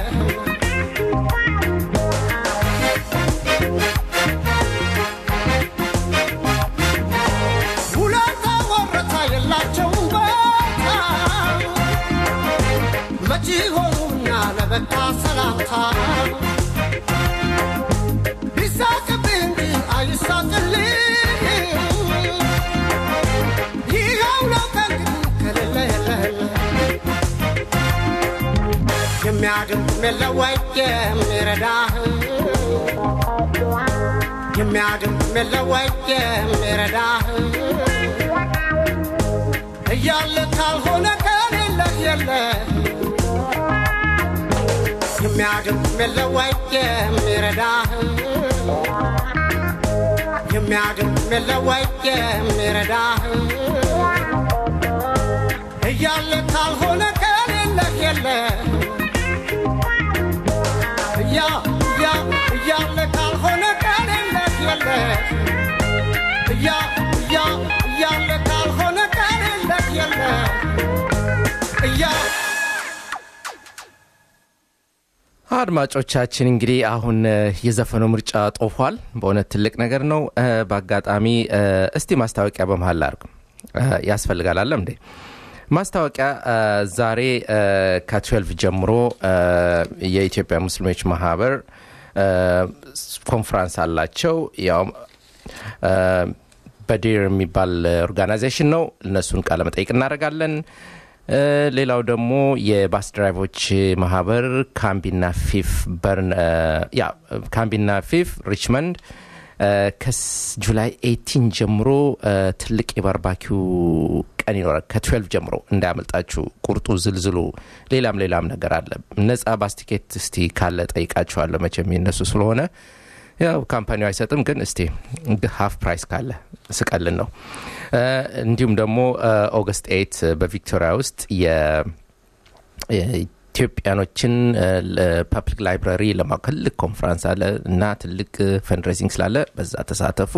ውለታ ወረታ የላቸውም በታ መቼ ሆኑና ለበቃ ሰላምታ ቢሳቅብህ እንጂ አይሳቅልህ ይኸው ነው ከእንግዲህ ከሌለ የለህልህ የሚያድን የለወይ የሚረዳህ የሚያድን የለወይ የሚረዳህ እያለ ካልሆነ ከሌለህ የለህ የሚያድን የለወይ የሚረዳህ የሚያድን የለወይ የሚረዳህ እያለ ካልሆነ ከሌለህ የለህ እያ እያ እያለ ካልሆነ ከሌለህ የለህ እያ እያ እያለ ካልሆነ ከሌለህ የለህ እያ አድማጮቻችን እንግዲህ አሁን እ፣ የዘፈኑ ምርጫ ጦፏል። በእውነት ትልቅ ነገር ነው። እ፣ በአጋጣሚ እ፣ እስቲ ማስታወቂያ በመሀል ላርግ ያስፈልጋል አለም እንዴ ማስታወቂያ እ፣ ዛሬ እ፣ ከ12 ጀምሮ እ፣ የኢትዮጵያ ሙስሊሞች ማህበር እ፣ ኮንፍራንስ አላቸው ያውም እ፣ በዲር የሚባል ኦርጋናይዜሽን ነው። እነሱን ቃለ መጠይቅ እናደርጋለን። እ፣ ሌላው ደግሞ የባስ ድራይቮች ማህበር ካምቢና ፊፍ በርን እ፣ ያ ካምቢና ፊፍ ሪችመንድ እ፣ ከጁላይ 18 ጀምሮ እ፣ ትልቅ የባርባኪው ቀን ይኖራል። ከ12 ጀምሮ እንዳያመልጣችሁ። ቁርጡ፣ ዝልዝሉ፣ ሌላም ሌላም ነገር አለ። ነጻ ባስ ቲኬት እስቲ ካለ ጠይቃችኋለሁ። መቼም የነሱ ስለሆነ ያው ካምፓኒው አይሰጥም፣ ግን እስቲ ሀፍ ፕራይስ ካለ ስቀልን ነው። እ፣ እንዲሁም ደግሞ ኦገስት ኤት በቪክቶሪያ ውስጥ የ- የኢትዮጵያኖችን ፐብሊክ ላይብራሪ ለማ ትልቅ ኮንፈረንስ አለ እና ትልቅ ፈንድሬዚንግ ስላለ በዛ ተሳተፉ።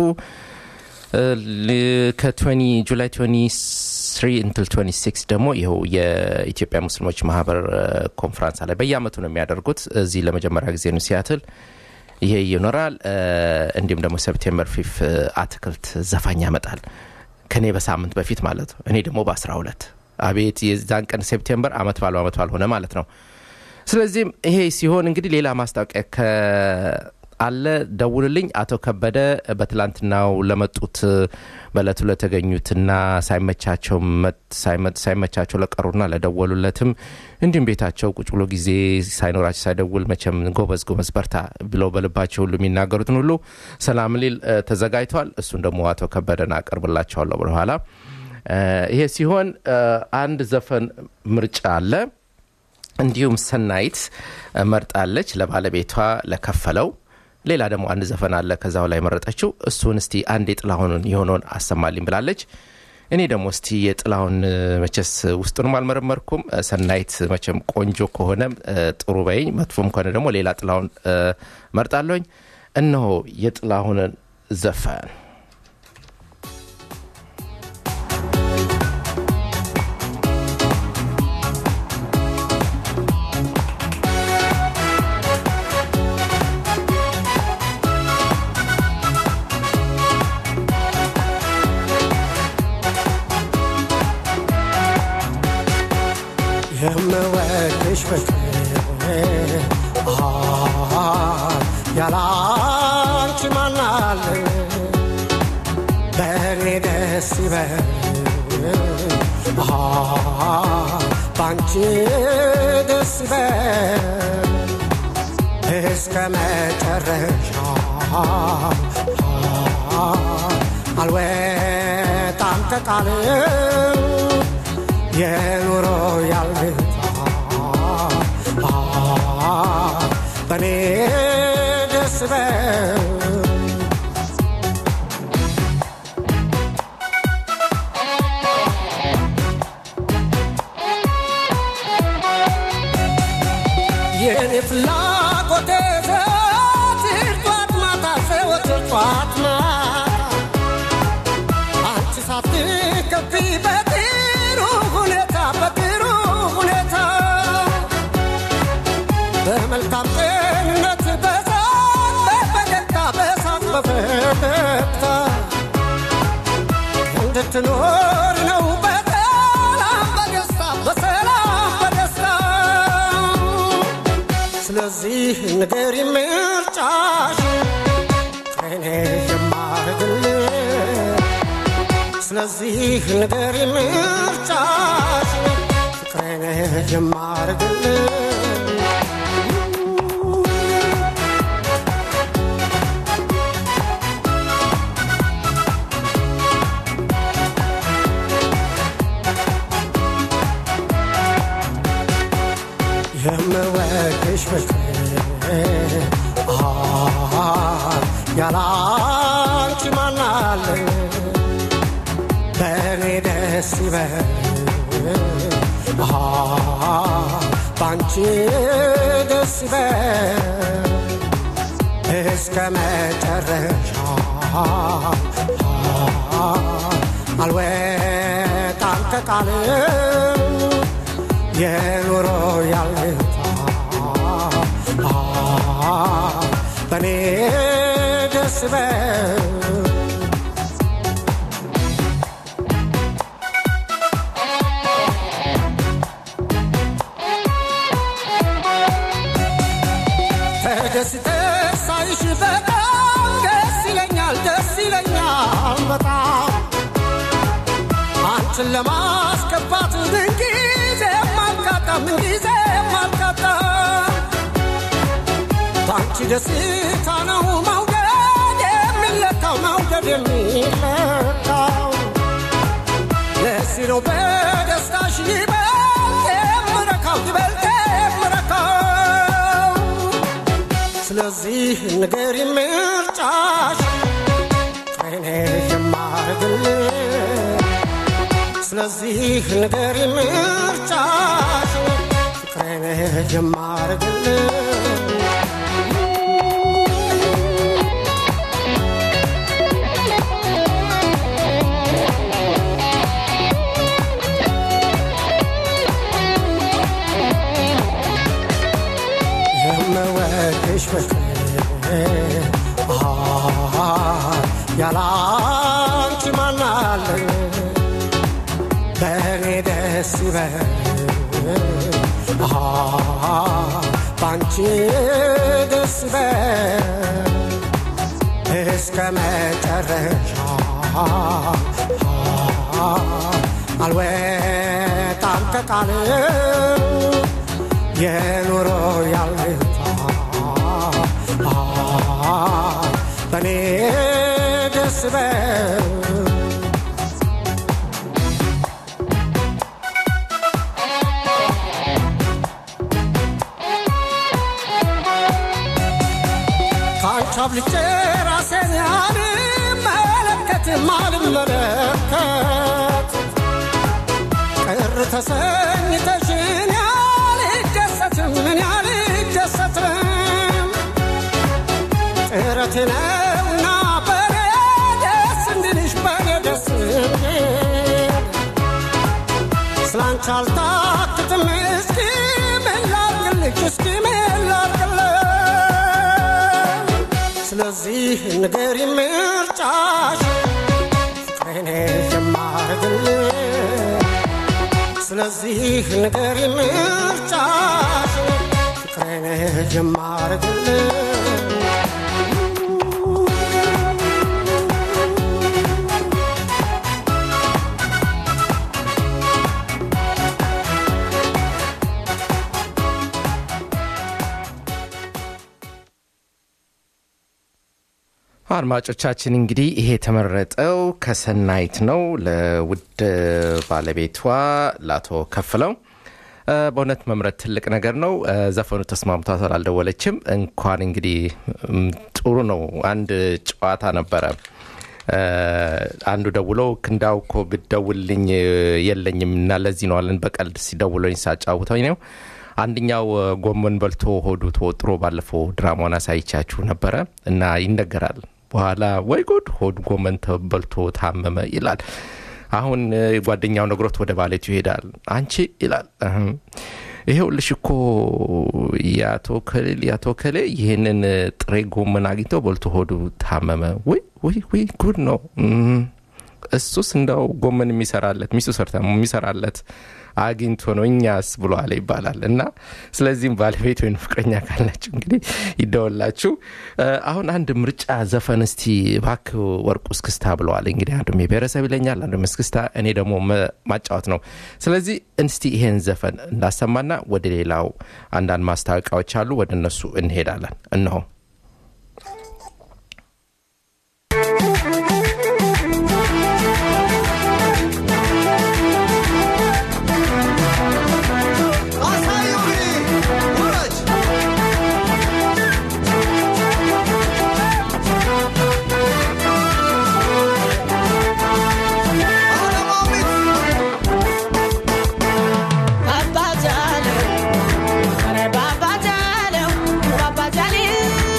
ከ20 ጁላይ 23 እንትል 26 ደግሞ ይኸው የኢትዮጵያ ሙስሊሞች ማህበር ኮንፈረንስ አለ። በየአመቱ ነው የሚያደርጉት። እዚህ ለመጀመሪያ ጊዜ ነው ሲያትል ይሄ ይኖራል። እ፣ እንዲሁም ደግሞ ሴፕቴምበር ፊፍ አትክልት ዘፋኝ ያመጣል ከኔ በሳምንት በፊት ማለት ነው። እኔ ደግሞ በ12 አቤት የዛን ቀን ሴፕቴምበር አመት ባሉ አመት ባል ሆነ ማለት ነው። ስለዚህም ይሄ ሲሆን እንግዲህ ሌላ ማስታወቂያ ከአለ ደውልልኝ። አቶ ከበደ በትላንትናው ለመጡት በእለቱ ለተገኙትና ሳይመቻቸው መት- ሳይመ- ሳይመቻቸው ለቀሩና ለደወሉለትም እንዲሁም ቤታቸው ቁጭ ብሎ ጊዜ ሳይኖራቸው ሳይደውል መቼም ጎበዝ ጎበዝ በርታ ብለው በልባቸው ሁሉ የሚናገሩትን ሁሉ ሰላም ሊል እ፣ ተዘጋጅቷል። እሱን ደግሞ አቶ ከበደን አቀርብላቸዋለሁ በኋላ እ፣ ይሄ ሲሆን እ፣ አንድ ዘፈን ምርጫ አለ። እንዲሁም ሰናይት እ፣ መርጣለች ለባለቤቷ ለከፈለው። ሌላ ደግሞ አንድ ዘፈን አለ ከዛው ላይ መረጠችው። እሱን እስቲ አንድ የጥላሁንን የሆነውን አሰማልኝ ብላለች። እኔ ደግሞ እስቲ የጥላሁን እ፣ መቼስ ውስጡንም አልመረመርኩም። እ፣ ሰናይት መቼም ቆንጆ ከሆነ እ፣ ጥሩ በይኝ፣ መጥፎም ከሆነ ደግሞ ሌላ ጥላሁን እ፣ መርጣለሁኝ። እነሆ የጥላሁንን ዘፈን የምወድሽ ፍቅር አ ያላንቺ ማናለኝ በእኔ ደስ ይበል አ ባንቺ ደስ ይበል እስከ መጨረሻ አልወጣም ከቃልም የኑሮ ያልታ በኔ ደስ በል የኔ ፍላጎቴ ዘወትር ጧት ማታ ዘወትር ጧት ማታ አንቺ ሳትከፊ በጥሩ ሁኔታ በጥሩ ሁኔታ በመልካም ጤንነት በሳቅ በፈገግታ በሳቅ በፈገግታ እንድትኖር ነው በሰላም በደስታ በሰላም በደስታ ስለዚህ ንገሪ ምርጫሽ ከኔ የማረግልሽ ስለዚህ ንገሪ ምርጫሽ ፍቅሬን የማረግልሽ የምወድሽ ፍቅሬ ያለ አንቺ ማናለኝ በእኔ ደስ ይበል በአንቺ ደስ ይበል እስከ መጨረሻ አልወጣም ከቃልም የኑሮ ያለታ በእኔ ደስ በል ተደስተ ሳይሽ በጣም ደስ ይለኛል ደስ ይለኛል በጣም አንቺን ለማስከፋት ምንጊዜ ማልቃጣ ምንጊዜ ማልቃጣ በአንቺ ደስታ ነው መውደድ የሚለካው መውደድ የሚለካው ለዚህ ነው በደስታሽ ይበልጥ የምረካው ይበልጥ የምረካው ስለዚህ ንገሪ ምርጫሽ ከኔ የማረግልሽ ስለዚህ ንገሪ ምርጫሽ ፍቅሬን የማረግልሽ የምወድሽ ፍቅሬ ያለ አንቺ ማናለኝ በእኔ ደስ ይበል በአንቺ ደስ ይበል እስከ መጨረሻ አልወጣም ከቃል የኑሮ ያለታ በእኔ ደስ በል ከአንቺ አብልጬ ራሴን አልመለከትም አልመለከት ቅር ተሰኝተሽን ያልደሰትም ምን ያልደሰትም ጥረቴ ነውና በኔ ደስ እንድልሽ በኔ ደስ እንድል ስላንቺ አልታክትም እስኪ ምን ላድርግልሽ እስኪ ምን ላድርግልሽ ስለዚህ ንገሪ ምርጫሽ ፍቅሬን የማረግልሽ ስለዚህ ንገሪ ምርጫሽ ፍቅሬን የማረግልሽ አድማጮቻችን እንግዲህ ይሄ የተመረጠው ከሰናይት ነው ለውድ ባለቤቷ ለአቶ ከፍለው እ፣ በእውነት መምረጥ ትልቅ ነገር ነው። እ፣ ዘፈኑ ተስማምቷታል፣ አልደወለችም። እንኳን እንግዲህ እም፣ ጥሩ ነው። አንድ ጨዋታ ነበረ እ፣ አንዱ ደውሎ ክንዳው እኮ ብደውልኝ እ፣ የለኝም እና ለዚህ ነው አለን በቀልድ ሲደውለኝ ሳጫውተኝ ነው። አንደኛው እ፣ ጎመን በልቶ ሆዱ ተወጥሮ ባለፈው ድራማውን አሳይቻችሁ ነበረ እና ይነገራል በኋላ ወይ ጉድ ሆድ ጎመን በልቶ ታመመ ይላል። አሁን እ፣ ጓደኛው ነግሮት ወደ ባለቱ ይሄዳል። አንቺ ይላል እህም፣ ይሄውልሽ እኮ የአቶ ከሌል የአቶ ከሌ ይህንን እ፣ ጥሬ ጎመን አግኝተው በልቶ ሆዱ ታመመ። ወይ ወይ ወይ ጉድ ነው። እም፣ እሱስ እንደው ጎመን የሚሰራለት ሚስቱ ሰርታ የሚሰራለት አግኝቶ ነው እኛስ ብሎ አለ ይባላል እና ስለዚህም ባለቤት ወይም ፍቅረኛ ካላችሁ እንግዲህ ይደወላችሁ። እ፣ አሁን አንድ ምርጫ ዘፈን እስቲ ባክ ወርቁ እስክስታ ብለዋል። እንግዲህ አንዱም የብሔረሰብ ይለኛል፣ አንዱም እስክስታ፣ እኔ ደግሞ መ- ማጫወት ነው። ስለዚህ እስቲ ይሄን ዘፈን እንዳሰማና ወደ ሌላው አንዳንድ ማስታወቂያዎች አሉ፣ ወደ እነሱ እንሄዳለን። እነሆ Babajalo, Babajalo, Babajalo,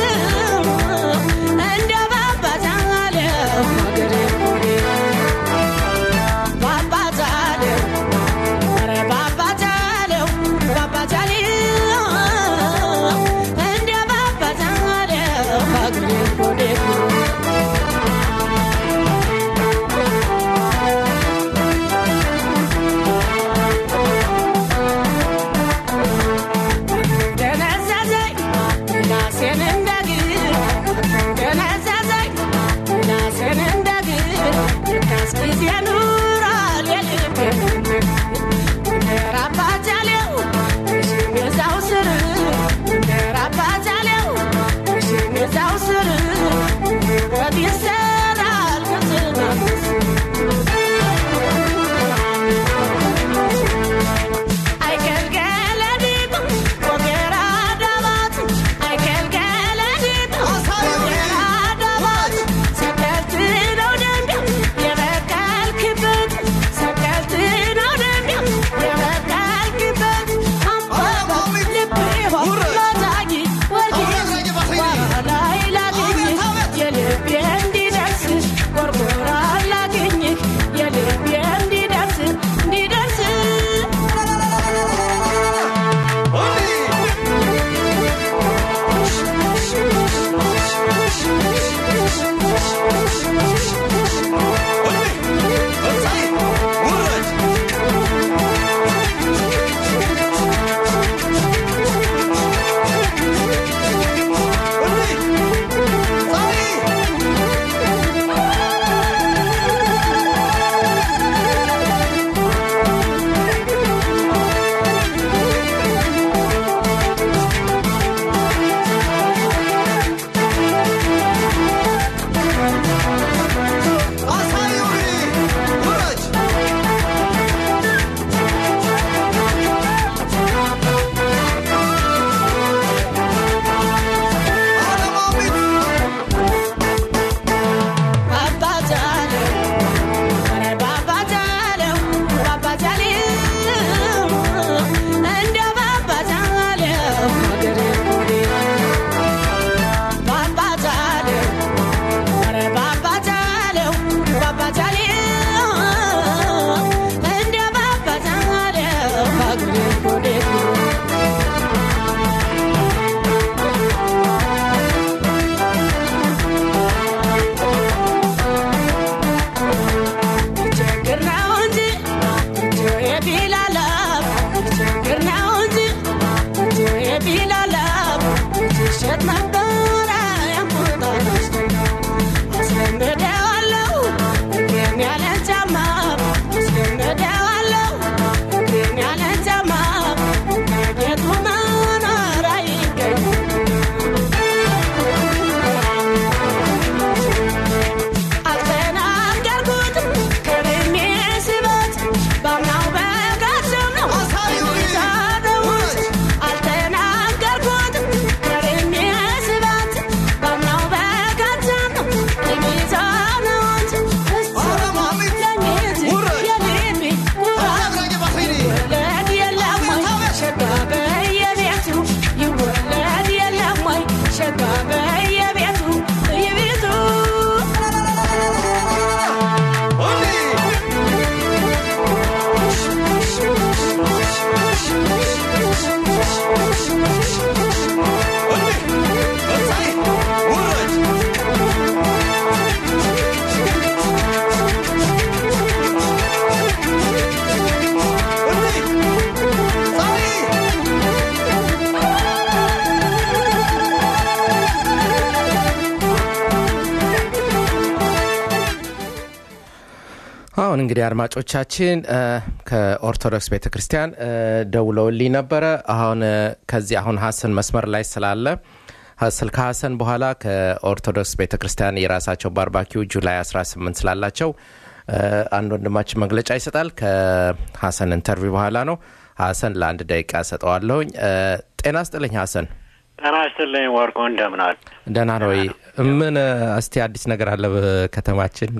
አሁን እንግዲህ አድማጮቻችን እ፣ ከኦርቶዶክስ ቤተ ክርስቲያን እ፣ ደውለውልኝ ነበረ። አሁን እ፣ ከዚህ አሁን ሀሰን መስመር ላይ ስላለ ሀሰል ከሀሰን በኋላ ከኦርቶዶክስ ቤተ ክርስቲያን የራሳቸው ባርባኪው ጁላይ 18 ስላላቸው እ፣ አንድ ወንድማችን መግለጫ ይሰጣል። ከሀሰን ኢንተርቪው በኋላ ነው። ሀሰን ለአንድ ደቂቃ ሰጠዋለሁኝ። እ፣ ጤና ስጥልኝ ሀሰን። ጤና ይስጥልኝ ወርቁ፣ እንደምናል? ደህና ነው ወይ? ምን እ፣ እስቲ አዲስ ነገር አለ በከተማችን?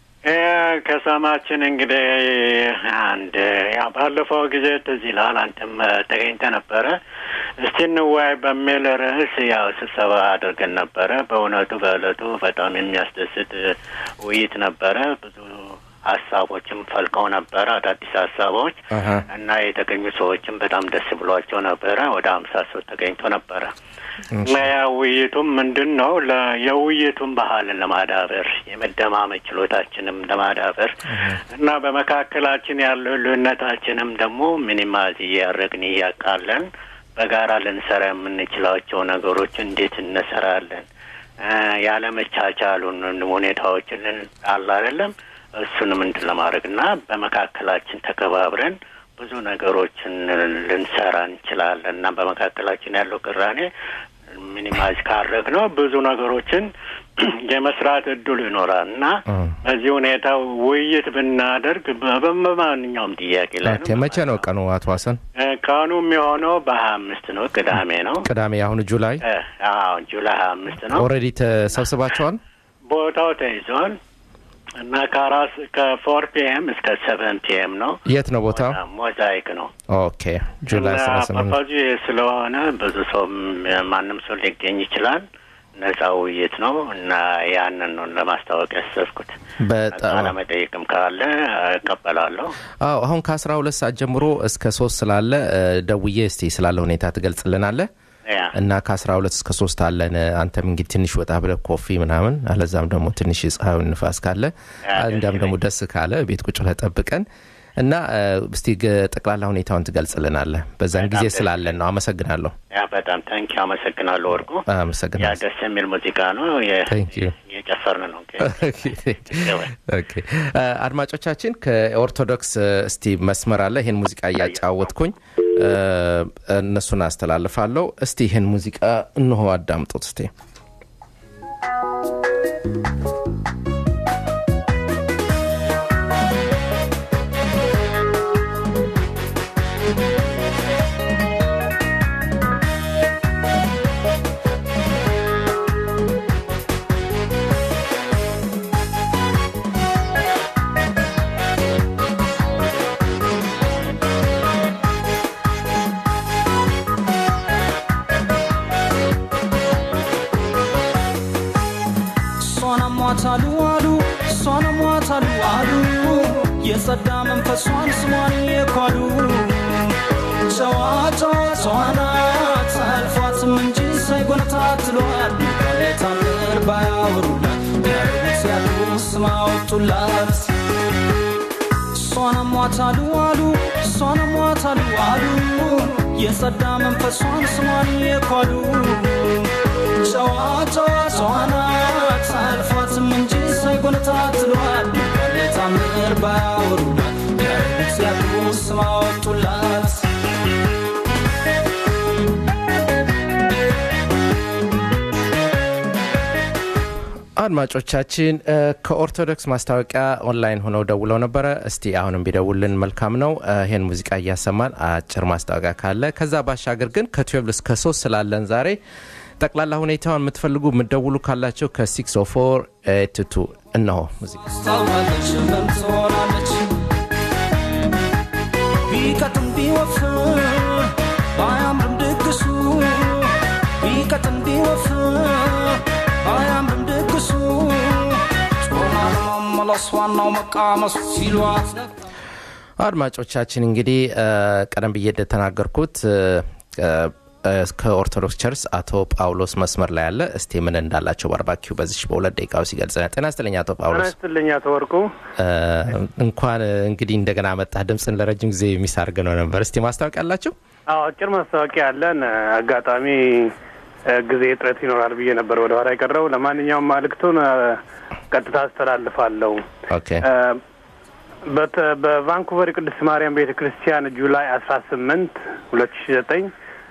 ከሰማችን እንግዲህ አንድ ያ ባለፈው ጊዜ ትዝ ይልሃል፣ አንተም ተገኝተ ነበረ። እስቲ እንወያይ በሚል ርዕስ ያው ስብሰባ አድርገን ነበረ። በእውነቱ በእለቱ በጣም የሚያስደስት ውይይት ነበረ። ብዙ ሀሳቦችም ፈልቀው ነበረ፣ አዳዲስ ሀሳቦች አሀ። እና የተገኙ ሰዎችም በጣም ደስ ብሏቸው ነበረ። ወደ ሀምሳ ሰው ተገኝቶ ነበረ እና ያ ውይይቱም ምንድን ነው ለ የውይይቱን ባህልን ለማዳበር የመደማመጥ ችሎታችንም ለማዳበር እና በመካከላችን ያለው ልዩነታችንም ደግሞ ሚኒማይዝ እያደረግን እያቃለን በጋራ ልንሰራ የምንችላቸው ነገሮች እንዴት እንሰራለን እ ያለመቻቻሉን ሁኔታዎችን ልን- አለ አይደለም እሱንም እንትን ለማድረግ እና በመካከላችን ተከባብረን ብዙ ነገሮችን ልንሰራ እንችላለን እና በመካከላችን ያለው ቅራኔ ሚኒማይዝ ካረግ ነው ብዙ ነገሮችን የመስራት እድሉ ይኖራል እና በዚህ ሁኔታ ውይይት ብናደርግ በ- በማንኛውም ጥያቄ ላይ ኦኬ፣ መቼ ነው ቀኑ አቶ ሀሰን? እ፣ ቀኑ የሚሆነው በሀያ አምስት ነው ቅዳሜ ነው ቅዳሜ አሁን ጁላይ እ፣ አዎ ጁላይ ሀያ አምስት ነው ኦልሬዲ ተሰብስባቸዋል? ቦታው ተይዟል እና ከአራት ከፎር ፒኤም እስከ ሰቨን ፒኤም ነው የት ነው ቦታው? ሞዛይክ ነው ኦኬ ጁላይ እና 18 ፐርፐዙ ይህ ስለሆነ ብዙ ሰው ማንም ሰው ሊገኝ ይችላል። ነጻ ውይይት ነው እና ያንን ነው ለማስታወቅ ያሰብኩት። በጣም ቃለ መጠይቅም ካለ እቀበላለሁ። አዎ አሁን ከአስራ ሁለት ሰዓት ጀምሮ እስከ ሶስት ስላለ እ፣ ደውዬ እስቲ ስላለ ሁኔታ ትገልጽልናለህ ያ እና ከአስራ ሁለት እስከ ሶስት አለን አንተም እንግዲህ ትንሽ ወጣ ብለህ ኮፊ ምናምን አለዛም ደግሞ ትንሽ የፀሐዩን ንፋስ ካለ ያ፣ እንዲያም ደግሞ ደስ ካለ ቤት ቁጭ ብለህ ጠብቀን እና እ፣ እስቲ ግ- ጠቅላላ ሁኔታውን ትገልጽልናለህ በዛን በጣም ጊዜ ደስ ስላለን ነው አመሰግናለሁ ያ በጣም ታንኪ አመሰግናለሁ ወርቁ። ያ አመሰግናለሁ ደስ የሚል ሙዚቃ ነው። የ- Thank you. የጨፈርን ነው። ኦኬ እ፣ አድማጮቻችን ከኦርቶዶክስ እ፣ እስቲ መስመር አለ ይህን ሙዚቃ እያጫወትኩኝ እ፣ እነሱን አስተላልፋለሁ እስቲ ይህን ሙዚቃ እንሆ አዳምጡት እስቲ እሷን አሟታሉ አሉ እሷን አሟታሉ አሉ የጸዳ መንፈሷን ስሟን የኳሉ ጨዋታ ጨዋናት አልፏትም እንጂ ሳይጎነታትሏል ታምር ባያወሩላት ያሉት ያሉ ስም አወጡላት እሷን አሟታሉ አሉ እሷን አሟታሉ አሉ የጸዳ መንፈሷን ስሟን የኳሉ ጨዋታ ጨዋናት አልፏትም እንጂ ሳይጎነታትሏል ታምር ባያወሩላት ያሉት ያሉ ስም አወጡላት አድማጮቻችን እ፣ ከኦርቶዶክስ ማስታወቂያ ኦንላይን ሆነው ደውለው ነበረ እስቲ አሁንም ቢደውልን መልካም ነው እ፣ ይህን ሙዚቃ እያሰማን አጭር ማስታወቂያ ካለ ከዛ ባሻገር ግን ከትዌልቭ እስከ ሶስት ስላለን ዛሬ ጠቅላላ ሁኔታውን የምትፈልጉ የምትደውሉ ካላቸው ከ604 ቱቱ እነሆ ሙዚቃ ታውቃለች ምን ትሆናለች ቢቀጥን ቢወፍር ባያምርም ድግሱ ቢቀጥን ቢወፍር ባያምርም ድግሱ ጮማ ለመመለስ ዋናው መቃመሱ ሲሏት ነበር አድማጮቻችን እንግዲህ እ፣ ቀደም ብዬ እንደተናገርኩት እ፣ እ፣ ከኦርቶዶክስ ቸርች አቶ ጳውሎስ መስመር ላይ ያለ እስቲ ምን እንዳላቸው ባርባኪው በዚች በሁለት ደቂቃ ውስጥ ይገልጽ ጤና ይስጥልኝ አቶ ጳውሎስ ስትልኝ አቶ ወርቁ እ፣ እንኳን እ፣ እንግዲህ እንደገና መጣህ ድምፅን ለረጅም ጊዜ የሚሳርግ ነው ነበር እስቲ ማስታወቂያ አላችሁ አዎ አጭር ማስታወቂያ አለን አጋጣሚ እ፣ ጊዜ እጥረት ይኖራል ብዬ ነበር ወደ ኋላ የቀረው ለማንኛውም መልእክቱን እ፣ ቀጥታ አስተላልፋለሁ ኦኬ እ፣ በት- በቫንኩቨር የቅድስት ማርያም ቤተ ክርስቲያን ጁላይ አስራ ስምንት ሁለት ሺ ዘጠኝ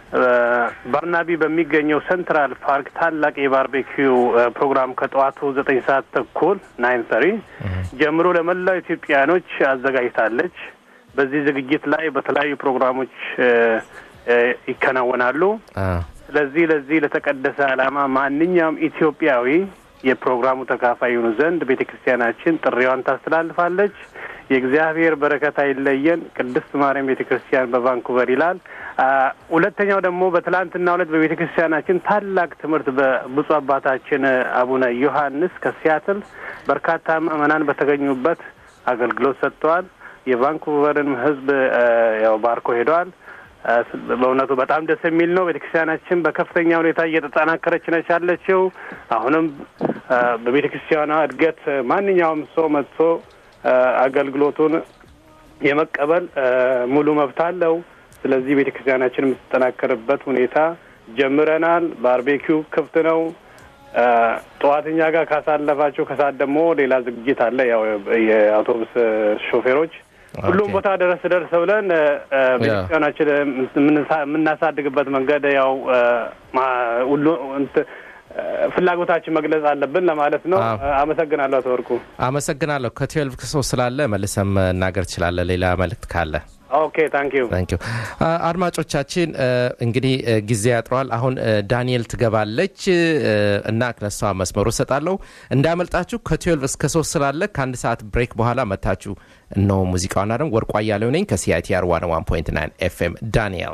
ባርናቢ በሚገኘው ሴንትራል ፓርክ ታላቅ የባርቤኪው እ፣ ፕሮግራም ከጠዋቱ ዘጠኝ ሰዓት ተኩል ናይን ሰሪ ጀምሮ ለመላው ኢትዮጵያኖች አዘጋጅታለች። በዚህ ዝግጅት ላይ በተለያዩ ፕሮግራሞች እ፣ እ፣ ይከናወናሉ። አ፣ ስለዚህ ለዚህ ለተቀደሰ ዓላማ ማንኛውም ኢትዮጵያዊ የፕሮግራሙ ተካፋይ ይሆኑ ዘንድ ቤተ ክርስቲያናችን ጥሪዋን ታስተላልፋለች። የእግዚአብሔር በረከት አይለየን። ቅድስት ማርያም ቤተ ክርስቲያን በቫንኩቨር ይላል። አ፣ ሁለተኛው ደግሞ በትላንትናው ዕለት በቤተ ክርስቲያናችን ታላቅ ትምህርት በብፁዕ አባታችን አቡነ ዮሐንስ ከሲያትል በርካታ ምዕመናን በተገኙበት አገልግሎት ሰጥተዋል። የቫንኩቨርን ሕዝብ አ፣ ያው ባርኮ ሄደዋል። አ፣ በእውነቱ በጣም ደስ የሚል ነው። ቤተክርስቲያናችን በከፍተኛ ሁኔታ እየተጠናከረች ነች ያለችው። አሁንም አ፣ በቤተክርስቲያኗ እድገት ማንኛውም ሰው መጥቶ አ፣ አገልግሎቱን የመቀበል አ፣ ሙሉ መብት አለው። ስለዚህ ቤተክርስቲያናችን የምትጠናከርበት ሁኔታ ጀምረናል። ባርቤኪው ክፍት ነው። አ፣ ጠዋት እኛ ጋር ካሳለፋችሁ ከሰዓት ደግሞ ሌላ ዝግጅት አለ። ያው የአውቶቡስ ሾፌሮች ሁሉም ኦኬ። ቦታ ደረስ ደርስ ብለን እ፣ እ፣ ቤተክርስቲያናችን የምንሳ- የምናሳድግበት መንገድ ያው እ፣ ማ- ሁሉ እንት- እ፣ ፍላጎታችን መግለጽ አለብን ለማለት ነው። አዎ። እ፣ አመሰግናለሁ አቶ ወርቁ። አመሰግናለሁ። ከትዌልቭ ክሶ ስላለ መልሰም መናገር ትችላለ። ሌላ መልእክት ካለ ኦኬ ታንክ ዩ ታንክ ዩ አድማጮቻችን እ፣ እንግዲህ እ፣ ጊዜ ያጥረዋል። አሁን እ፣ ዳንኤል ትገባለች እ፣ እና ለሷ መስመሩ እሰጣለሁ። እንዳመልጣችሁ ከትዌልቭ እስከ ሶስት ስላለ ከአንድ ሰዓት ብሬክ በኋላ መታችሁ እነሆ ሙዚቃውን አደም ወርቋ እያለው ነኝ ከሲአይቲአር ዋን ዋን ፖይንት ናይን ኤፍኤም ዳንኤል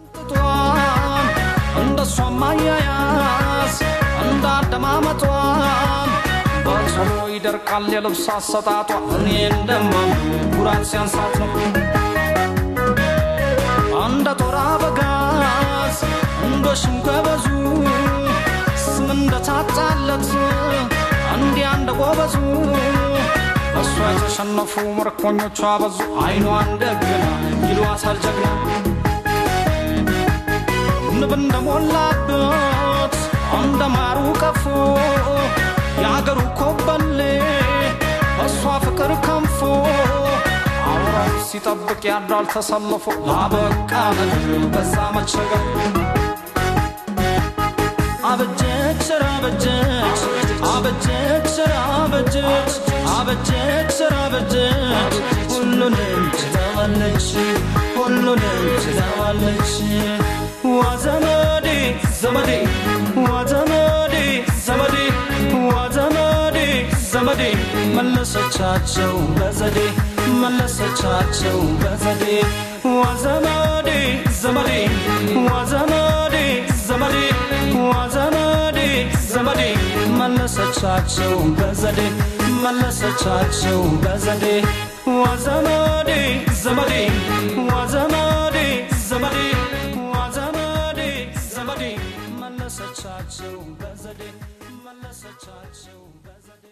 ጧን እንደ እሷም አያያዝ እንደ አደማመጧን በቶሎ ይደርቃል የልብስ አሰጣጧ እኔ እንደማም ኩራት ሲያንሳት ነው እንደ ጦር አበጋዝ እንደ ሽንገበዙ ስም እንደታጣለት እንዲያ እንደ ጎበዙ እሷ የተሸነፉ ምርኮኞቿ በዙ አይኗ እንደገና ይሏታል ጀግና ንብ እንደሞላበት እንደ ማሩ ቀፎ የአገሩ ኮበሌ እሷ ፍቅር ከንፎ አውራው ሲጠብቅ ያድራል ተሰልፎ ላበቃ ምድር በዛ መቸገር አበጀች ስራ አበጀች አበጀች ስራ አበጀች አበጀች ስራ አበጀች ሁሉንም ትተዋለች ሁሉንም ትተዋለች ዋ ዘመዴ ዘመዴ ዋ ዘመዴ ዘመዴ ዋ ዘመዴ ዘመዴ መለሰቻቸው በዘዴ መለሰቻቸው በዘዴ ዋ ዘመዴ ዘመዴ ዋ ዘመዴ ዘመዴ ዋ ዘመዴ ዘመዴ መለሰቻቸው በዘዴ መለሰቻቸው በዘዴ ዋ ዘመዴ ዘመዴ ዋ ዘመዴ ዘመዴ ዋ ዘመዴ ዘመዴ መለሰቻቸው በዘዴ መለሰቻቸው በዘዴ